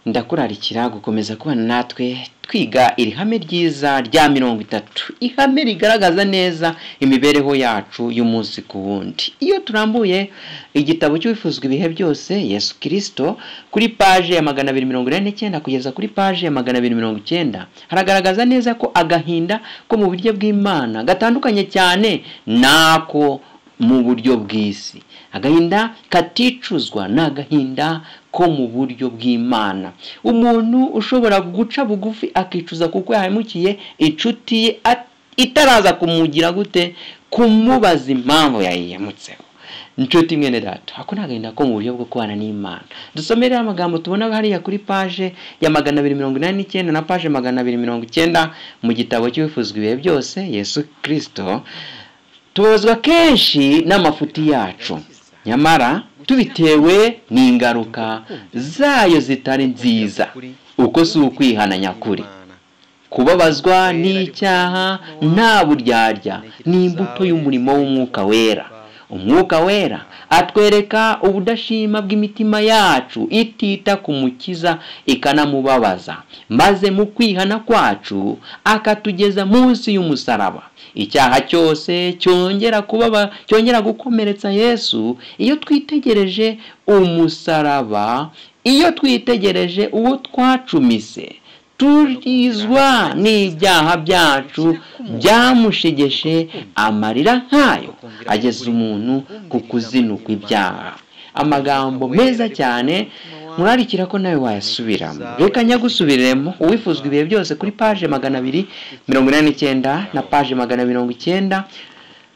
ndakurarikira gukomeza kubana natwe twiga iri hame ryiza rya mirongo itatu ihame rigaragaza neza imibereho yacu y'umunsi ku wundi iyo turambuye igitabo cy'uwifuzwa ibihe byose yesu kirisito kuri paje ya magana abiri mirongo inani n'icyenda kugeza kuri paje ya magana abiri mirongo icyenda haragaragaza neza ko agahinda ko mu buryo bw'imana gatandukanye cyane n'ako mu buryo bw'isi agahinda katicuzwa ni agahinda ko mu buryo bw'imana umuntu ushobora guca bugufi akicuza kuko yahemukiye inshuti ye itaraza kumugira gute kumubaza impamvu yayihemutseho inshuti mwene data ako ni agahinda ko mu buryo bwo kubana n'imana dusomere amagambo tubona hariya kuri paje ya magana abiri mirongo inani n'icyenda na paje magana abiri mirongo icyenda mu gitabo cy'ubifuzwa ibihe byose yesu kirisito tubazwa kenshi n'amafuti yacu nyamara tubitewe n'ingaruka zayo zitari nziza uko si ukwihana nyakuri kubabazwa n'icyaha nta buryarya ni imbuto y'umurimo w'umwuka wera umwuka wera atwereka ubudashima bw'imitima yacu itita ku mukiza ikanamubabaza maze mu kwihana kwacu akatugeza munsi y'umusaraba icyaha cyose cyongera kubaba cyongera gukomeretsa yesu iyo twitegereje umusaraba iyo twitegereje uwo twacumise turizwa n'ibyaha byacu byamushegeshe amarira nk'ayo ageza umuntu ku kuzinukwa ibyaha amagambo meza cyane murarikira ko nawe wayasubiramo reka nyagusubiremo uwifuzwa ibihe byose kuri paje magana abiri mirongo inani n'icyenda na paje magana mirongo icyenda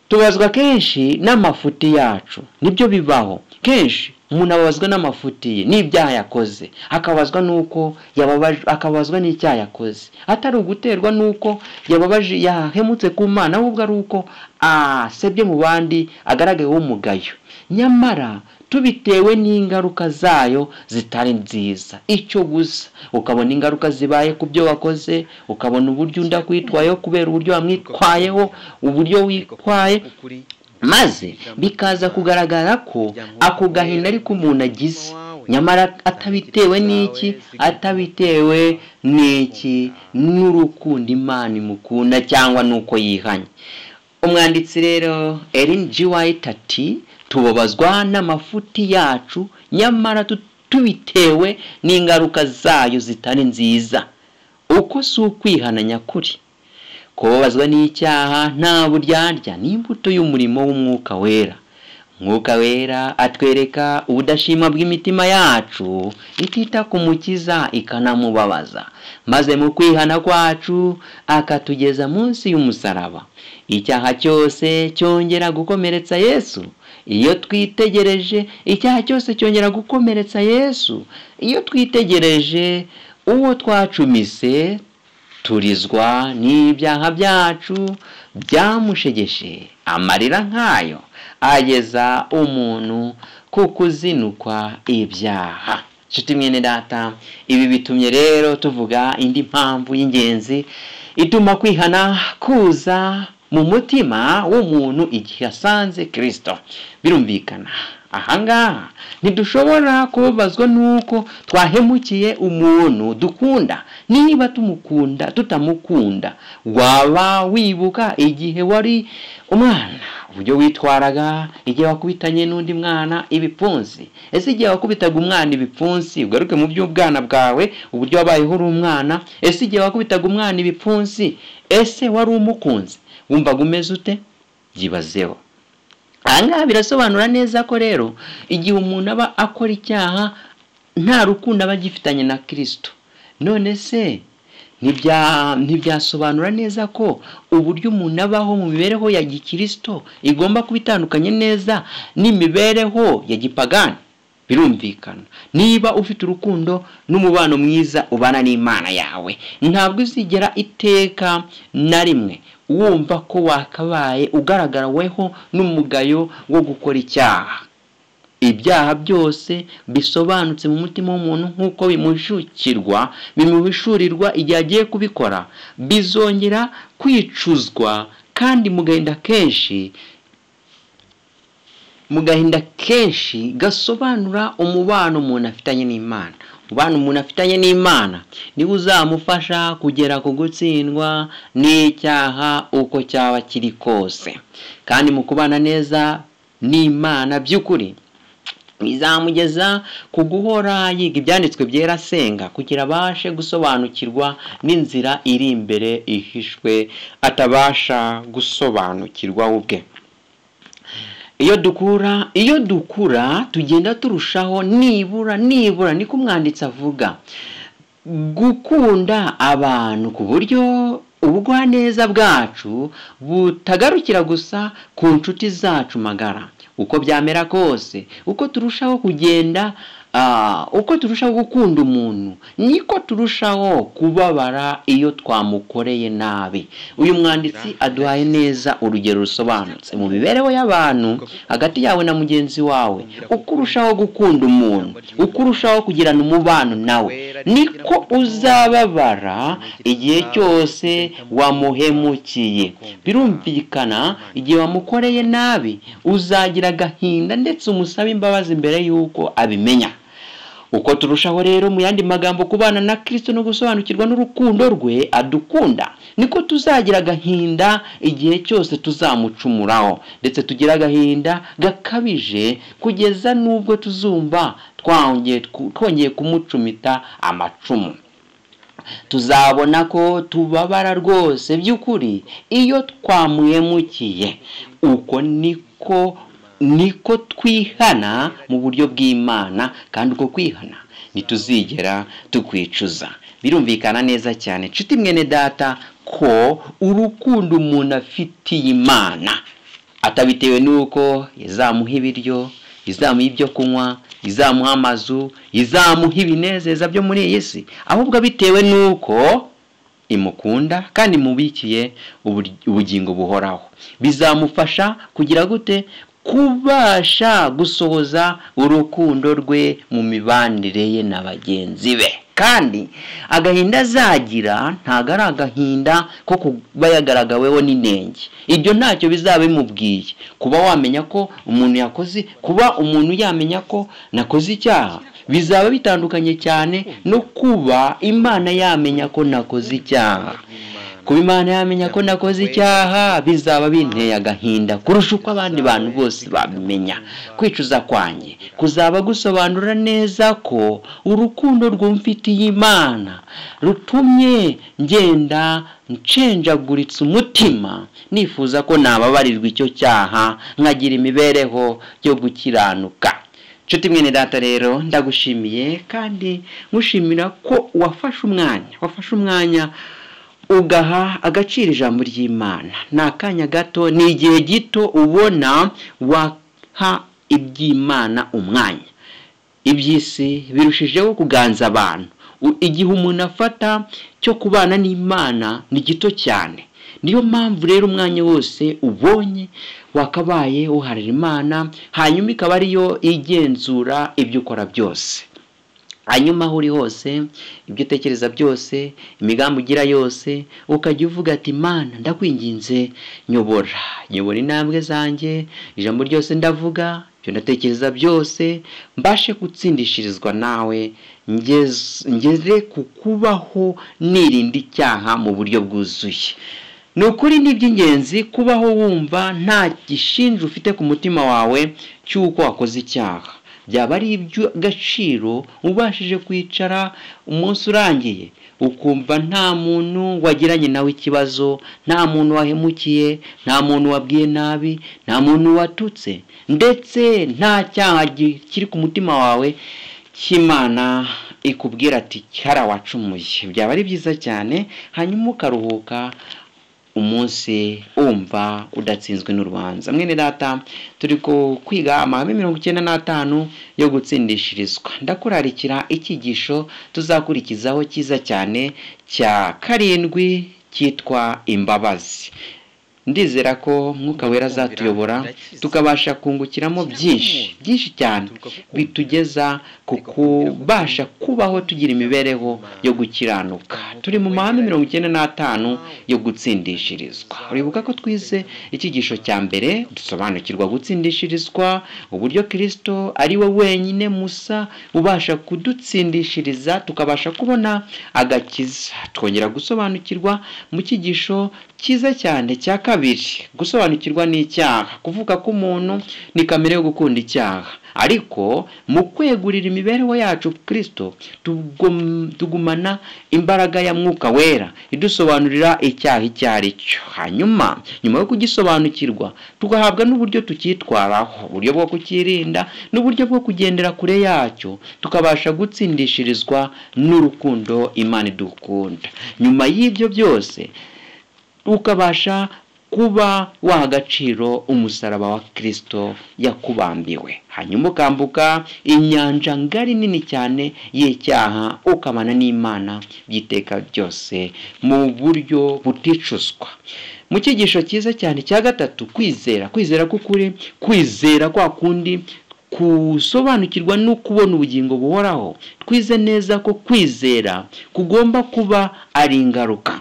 tubazwa kenshi n'amafuti yacu nibyo bibaho kenshi umuntu ababazwa n'amafuti ye n'ibyaha yakoze akabazwa n'uko akabazwa n'icyaha yakoze atari uguterwa n'uko yababaje yahemutse ku mwana ahubwo ari uko asebye mu bandi agaragayeho umugayo nyamara tubitewe n'ingaruka zayo zitari nziza icyo gusa ukabona ingaruka zibaye ku byo wakoze ukabona uburyo undi akwitwayeho kubera uburyo wamwitwayeho uburyo witwaye maze bikaza kugaragara ko ako gahinda ariko umuntu agize nyamara atabitewe n'iki atabitewe n'iki n'urukundo imana imukunda cyangwa n'uko yihanye umwanditsi rero erin g white ati tubabazwa n'amafuti yacu nyamara tubitewe n'ingaruka zayo zitari nziza uko si ukwihana nyakuri kubabazwa n'icyaha nta buryarya ni imbuto y'umurimo w'umwuka wera umwuka wera atwereka ubudashima bw'imitima yacu itita ku mukiza ikanamubabaza maze mu kwihana kwacu akatugeza munsi y'umusaraba icyaha cyose cyongera gukomeretsa yesu iyo twitegereje icyaha cyose cyongera gukomeretsa yesu iyo twitegereje uwo twacumise turizwa n'ibyaha byacu byamushegeshe amarira nk'ayo ageza umuntu ku kuzinukwa ibyaha nshuti mwene data ibi bitumye rero tuvuga indi mpamvu y'ingenzi ituma kwihana kuza mu mutima w'umuntu igihe asanze kirisito birumvikana ahangaha ntidushobora kubabazwa n'uko twahemukiye umuntu dukunda niba tumukunda tutamukunda waba wibuka igihe wari umwana uburyo witwaraga igihe wakubitanye n'undi mwana ibipfunsi ese igihe wakubitaga umwana ibipfunsi ugaruke mu by'ubwana bwawe uburyo wabayeho uri umwana ese igihe wakubitaga umwana ibipfunsi ese wari umukunzi wumvaga umeze ute byibazeho ahangaha birasobanura neza ko rero igihe umuntu aba akora icyaha nta rukundo aba agifitanye na kirisito none se ntibyasobanura neza ko uburyo umuntu abaho mu mibereho ya gikirisito igomba kuba itandukanye neza n'imibereho ya gipagani birumvikana niba ufite urukundo n'umubano mwiza ubana n'imana yawe ntabwo uzigera iteka na rimwe wumva ko wakabaye ugaragaraweho n'umugayo wo gukora icyaha ibyaha byose bisobanutse mu mutima w'umuntu nk'uko bimushukirwa bimuhishurirwa igihe agiye kubikora bizongera kwicuzwa kandi mugahinda kenshi mu gahinda kenshi gasobanura umubano umuntu afitanye n'imana umubano umuntu afitanye n'imana niwe uzamufasha kugera ku gutsindwa n'icyaha uko cyaba kiri kose kandi mu kubana neza n'imana by'ukuri bizamugeza ku guhora yiga ibyanditswe byera asenga kugira abashe gusobanukirwa n'inzira iri imbere ihishwe atabasha gusobanukirwa we ubwe iyo dukura iyo dukura tugenda turushaho nibura nibura niko umwanditsi avuga gukunda abantu ku buryo ubugwaneza bwacu butagarukira gusa ku nshuti zacu magara uko byamera kose uko turushaho kugenda uko turushaho gukunda umuntu niko turushaho kubabara iyo twamukoreye nabi uyu mwanditsi aduhaye neza urugero rusobanutse mu mibereho y'abantu hagati yawe na mugenzi wawe uko urushaho gukunda umuntu uko urushaho kugirana umubano nawe niko uzababara igihe cyose wamuhemukiye birumvikana igihe wamukoreye nabi uzagira agahinda ndetse umusabe imbabazi mbere y'uko abimenya uko turushaho rero mu yandi magambo kubana na kirisito no gusobanukirwa n'urukundo rwe adukunda niko tuzagira agahinda igihe cyose tuzamucumuraho ndetse tugira agahinda gakabije kugeza n'ubwo tuzumva twongeye kumucumita amacumu tuzabona ko tubabara rwose by'ukuri iyo twamuhemukiye uko niko niko twihana mu buryo bw'imana kandi uko kwihana ntituzigera tukwicuza birumvikana neza cyane nshuti mwene data ko urukundo umuntu afitiye imana atabitewe n'uko izamuha ibiryo izamuha ibyo kunywa izamuha amazu izamuha ibinezeza byo muri iyi si ahubwo bitewe n'uko imukunda kandi imubikiye ubugingo buhoraho bizamufasha kugira gute kubasha gusohoza urukundo rwe mu mibanire ye na bagenzi be kandi agahinda azagira ntabwo ari agahinda ko kuba yagaragaweho n'inenge ibyo ntacyo bizaba bimubwiye kuba wamenya ko umuntu yakoze kuba umuntu yamenya ko nakoze icyaha bizaba bitandukanye cyane no kuba imana yamenya ko nakoze icyaha kuba imana yamenya ko nakoze icyaha bizaba binteye agahinda kurusha uko abandi bantu bose babimenya kwicuza kwanjye kuzaba gusobanura neza ko urukundo rwumfitiye imana rutumye ngenda nshenjaguritse umutima nifuza ko nababarirwa icyo cyaha nkagira imibereho yo gukiranuka nshuti mwene data rero ndagushimiye kandi ngushimira ko wafashe umwanya wafashe umwanya ugaha agaciro ijambo ry'imana ni akanya gato ni igihe gito ubona waha iby'imana umwanya iby'isi birushijeho kuganza abantu igihe umuntu afata cyo kubana n'imana ni gito cyane niyo mpamvu rero umwanya wose ubonye wakabaye uharira imana hanyuma ikaba ariyo igenzura ibyo ukora byose hanyuma aho uri hose ibyo utekereza byose imigambi ugira yose ukajya uvuga ati mana ndakwinginze nyobora nyobora intambwe zanjye ijambo ryose ndavuga ibyo ndatekereza byose mbashe gutsindishirizwa nawe ngeze ku kubaho nirinda icyaha mu buryo bwuzuye ni ukuri ni iby'ingenzi kubaho wumva nta gishinja ufite ku mutima wawe cy'uko wakoze icyaha byaba ari iby'agaciro ubashije kwicara umunsi urangiye ukumva nta muntu wagiranye nawe ikibazo nta muntu wahemukiye nta muntu wabwiye nabi nta muntu watutse ndetse nta cyaha kiri ku mutima wawe cy'imana ikubwira ati cyara wacumuye byaba ari byiza cyane hanyuma ukaruhuka umunsi wumva udatsinzwe n'urubanza mwene data turi kwiga amahame mirongo icyenda n'atanu yo gutsindishirizwa ndakurarikira icyigisho tuzakurikizaho cyiza cyane cya karindwi cyitwa imbabazi ndizera ko mwuka wera azatuyobora tukabasha kungukiramo byinshi byinshi cyane bitugeza ku kubasha kubaho tugira imibereho yo gukiranuka turi mu mahame mirongo icyenda n'atanu yo gutsindishirizwa uribuka ko twize icyigisho cya mbere dusobanukirwa gutsindishirizwa uburyo kirisito ari we wenyine musa ubasha kudutsindishiriza tukabasha kubona agakiza twongera gusobanukirwa mu cyigisho cyiza cyane cya kabiri gusobanukirwa n'icyaha kuvuga ko umuntu ni kamere yo gukunda icyaha ariko mu kwegurira imibereho yacu kirisito tugumana imbaraga ya mwuka wera idusobanurira icyaha icyo ari cyo hanyuma nyuma yo kugisobanukirwa tugahabwa n'uburyo tucyitwaraho uburyo bwo kukirinda n'uburyo bwo kugendera kure yacyo tukabasha gutsindishirizwa n'urukundo imana idukunda nyuma y'ibyo byose ukabasha kuba waha agaciro umusaraba wa kirisito yakubambiwe hanyuma ukambuka inyanja ngari nini cyane y'icyaha ukamana n'imana by'iteka byose mu buryo buticuzwa mu cyigisho cyiza cyane cya gatatu kwizera kwizera k'ukuri kwizera kwa kundi gusobanukirwa no kubona ubugingo buhoraho twize neza ko kwizera kugomba kuba ari ingaruka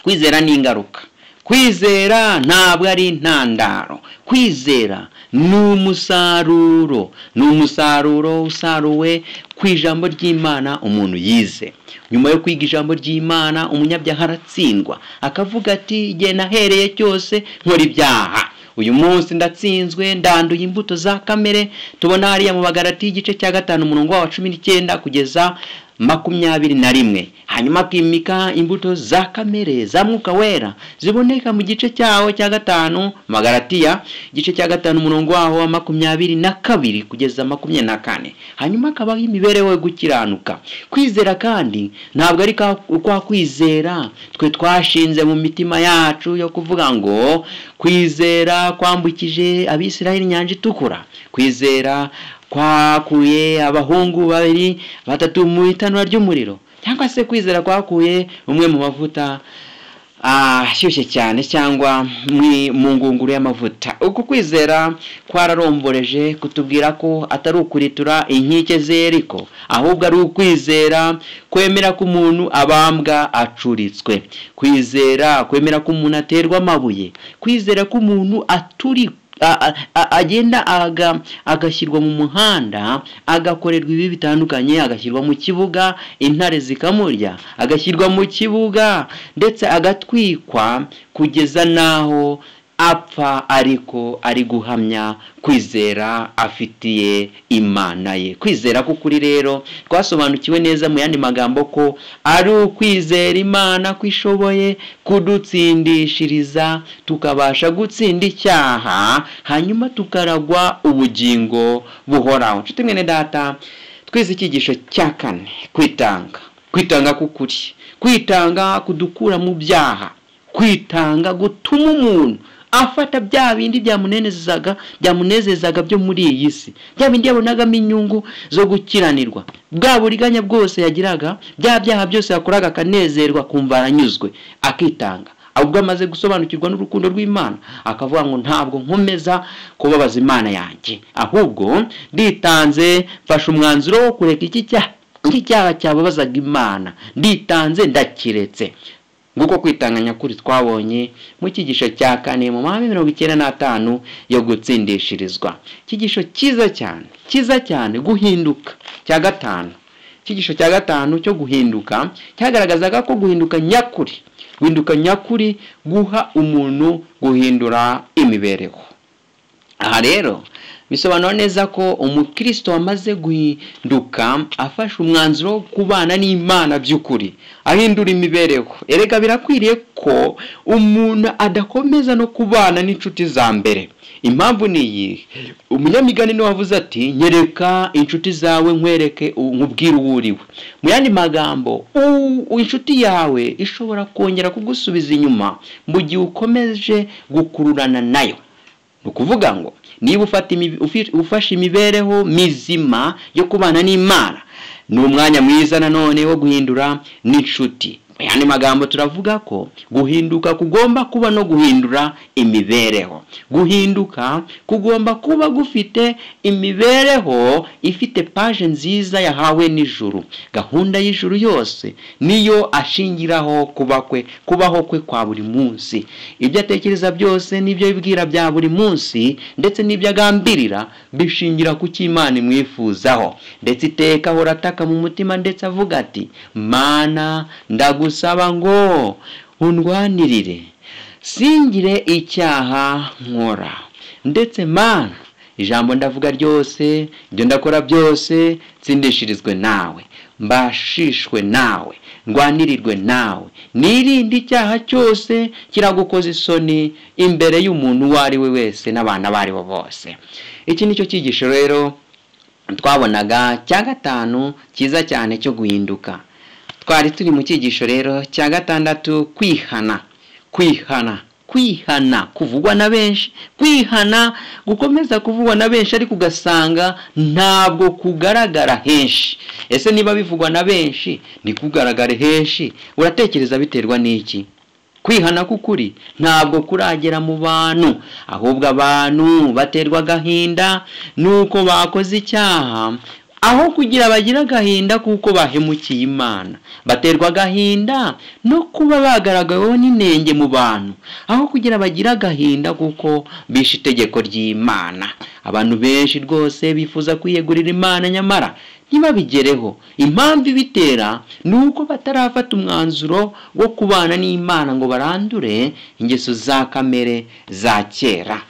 kwizera ni ingaruka kwizera ntabwo ari intandaro kwizera ni umusaruro ni umusaruro usaruwe ku ijambo ry'imana umuntu yize nyuma yo kwiga ijambo ry'imana umunyabyaha aratsindwa akavuga ati igihe nahereye cyose nkora ibyaha uyu munsi ndatsinzwe ndanduye imbuto za kamere tubona hariya mu bagarati y'igice cya gatanu umurongo wa cumi n'icyenda kugeza makumyabiri na rimwe hanyuma akimika imbuto za kamere za mwuka wera ziboneka mu gice cyaho cya gatanu magaratiya igice cya gatanu umurongo waho wa makumyabiri na kabiri kugeza makumyabiri na kane hanyuma akabaho imibereho yo gukiranuka kwizera kandi ntabwo ari kwa kwizera twe twashinze mu mitima yacu yo kuvuga ngo kwizera kwambukije abisirayeli inyanja itukura kwizera kwakuye abahungu babiri batatu mu itanura ry'umuriro cyangwa se kwizera kwakuye umwe mu mavuta ashyushye cyane cyangwa mu ngunguru y'amavuta uku kwizera kwararomboreje kutubwira ko atari ukuritura inkike zeriko ahubwo ari ukwizera kwemera ko umuntu abambwa acuritswe kwizera kwemera ko umuntu aterwa amabuye kwizera ko umuntu aturikwa agenda agashyirwa mu muhanda agakorerwa ibi bitandukanye agashyirwa mu kibuga intare zikamurya agashyirwa mu kibuga ndetse agatwikwa kugeza n'aho apfa ariko ari guhamya kwizera afitiye imana ye kwizera k'ukuri rero twasobanukiwe neza mu yandi magambo ko ari ukwizera imana ko ishoboye kudutsindishiriza tukabasha gutsinda icyaha hanyuma tukaragwa ubugingo buhoraho nshuti mwene data twize icyigisho cya kane kwitanga kwitanga k'ukuri kwitanga kudukura mu byaha kwitanga gutuma umuntu afata bya bindi byamunezezaga byamunezezaga byo muri iyi si bya bindi yabonagamo inyungu zo gukiranirwa bwa buriganya bwose yagiraga bya byaha byose yakoraga akanezerwa akumva aranyuzwe akitanga ahubwo amaze gusobanukirwa n'urukundo rw'imana akavuga ngo ntabwo nkomeza kubabaza imana yanjye ahubwo nditanze mfashe umwanzuro wo kureka iki cyaha iki cyaha cyababazaga imana nditanze ndakiretse nguko kwitanga nyakuri twabonye mu cyigisho cya kane mu mahame mirongo icyenda n'atanu yo gutsindishirizwa icyigisho cyiza cyane cyiza cyane guhinduka cya gatanu icyigisho cya gatanu cyo guhinduka cyagaragazaga ko guhinduka nyakuri guhinduka nyakuri guha umuntu guhindura imibereho aha rero bisobanura neza ko umukristo wamaze guhinduka afashe umwanzuro wo kubana n'imana by'ukuri ahindura imibereho erega birakwiriye ko umuntu adakomeza no kubana n'inshuti za mbere impamvu ni iyi umunyamigani niwe wavuze ati nyereka inshuti zawe nkwereke nkubwire uwo uriwe mu yandi magambo inshuti yawe ishobora kongera kugusubiza inyuma mu gihe ukomeje gukururana nayo ni ukuvuga ngo niba ufashe imibereho mizima yo kubana n'imana ni umwanya mwiza nanone wo guhindura n'inshuti mu yandi magambo turavuga ko guhinduka kugomba kuba no guhindura imibereho guhinduka kugomba kuba gufite imibereho ifite paje nziza yahawe n'ijuru gahunda y'ijuru yose niyo ashingiraho kuba kwe kubaho kwe kwa buri munsi ibyo atekereza byose n'ibyo yibwira bya buri munsi ndetse n'ibyo agambirira bishingira ku cy'imana imwifuzaho ndetse iteka ahora ataka mu mutima ndetse avuga ati mana ndagusaba gusaba ngo undwanirire singire icyaha nkora ndetse mana ijambo ndavuga ryose ibyo ndakora byose tsindishirizwe nawe mbashishwe nawe ndwanirirwe nawe n'irindi icyaha cyose kiragukoza isoni imbere y'umuntu uwo ari we wese n'abantu abo ari bo bose iki ni cyo cyigisho rero twabonaga cya gatanu cyiza cyane cyo guhinduka twari turi mu cyigisho rero cya gatandatu kwihana kwihana kwihana kuvugwa na benshi kwihana gukomeza kuvugwa na benshi ariko ugasanga ntabwo kugaragara henshi ese niba bivugwa na benshi ntikugaragare henshi uratekereza biterwa n'iki kwihana k'ukuri ntabwo kuragera mu bantu ahubwo abantu baterwa agahinda nuko bakoze icyaha aho kugira bagira agahinda kuko bahemukiye imana baterwa agahinda no kuba bagaragaweho n'inenge mu bantu aho kugira bagira agahinda kuko bishe itegeko ry'imana abantu benshi rwose bifuza kwiyegurira imana nyamara ntibabigereho impamvu ibitera ni uko batarafata umwanzuro wo kubana n'imana ngo barandure ingeso za kamere za kera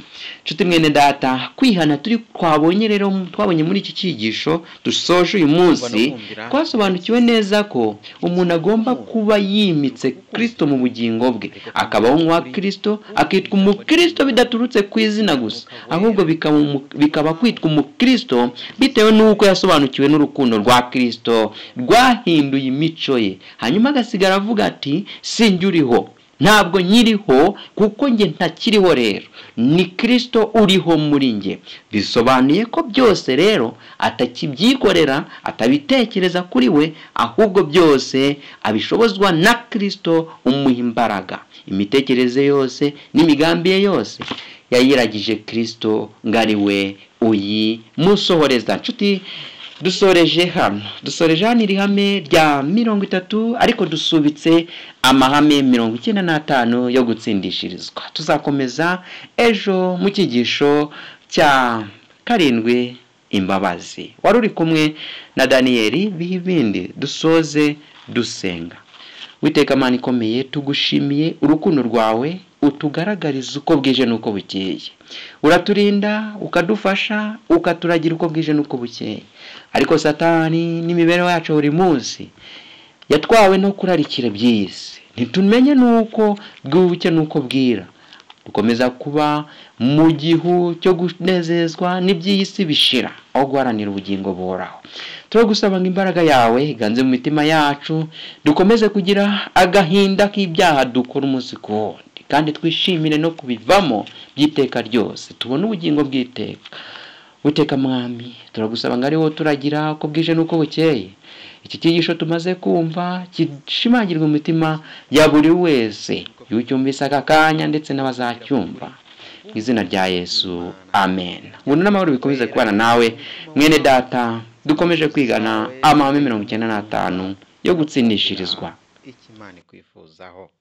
nshuti mwene data kwihana turi twabonye rero twabonye muri iki cyigisho dusoje uyu munsi twasobanukiwe neza ko umuntu agomba kuba yimitse kirisito mu bugingo bwe akabaho nk'uwa kirisito akitwa umukirisito bidaturutse ku izina gusa ahubwo bikaba kwitwa umukirisito bitewe n'uko yasobanukiwe n'urukundo rwa kirisito rwahinduye imico ye hanyuma agasigara avuga ati sinjye uriho ntabwo nyiriho kuko njye ntakiriho rero ni kirisito uriho muri njye bisobanuye ko byose rero atakibyikorera atabitekereza kuri we ahubwo byose abishobozwa na kirisito umuha imbaraga imitekerereze yose n'imigambi ye yose yayiragije kirisito ngo ari we uyimusohoreza nshuti dusoreje hano dusoreje hano iri hame rya mirongo itatu ariko dusubitse amahame mirongo icyenda n'atanu yo gutsindishirizwa tuzakomeza ejo mu cyigisho cya karindwi imbabazi wari uri kumwe na daniyeli bihibindi dusoze dusenga witeka amana ikomeye tugushimiye urukundo rwawe utugaragariza uko bwije n'uko bukeye uraturinda ukadufasha ukaturagira uko bwije n'uko bukeye ariko satani n'imibereho yacu buri munsi yatwawe no kurarikira by'isi ntitumenye n'uko bwubuke n'uko bwira dukomeza kuba mu gihu cyo kunezezwa n'iby'isi bishira aho guharanira ubugingo buhoraho turagusaba ngo imbaraga yawe iganze mu mitima yacu dukomeze kugira agahinda k'ibyaha dukora umunsi ku wundi kandi twishimire no kubivamo by'iteka ryose tubone ubugingo bw'iteka witeka mwami turagusaba ngo ariwo turagira uko bwije n'uko bukeye iki cyigisho tumaze kumva gishimangirwa imitima ya buri wese iyo ucyumvise aka kanya ndetse n'abazacyumva mu izina rya yesu amen ubuntu n'amahoro bikomeze kubana nawe mwene data dukomeje kwigana amahame mirongo icyenda n'atanu yo gutsindishirizwa ikimana ikwifuzaho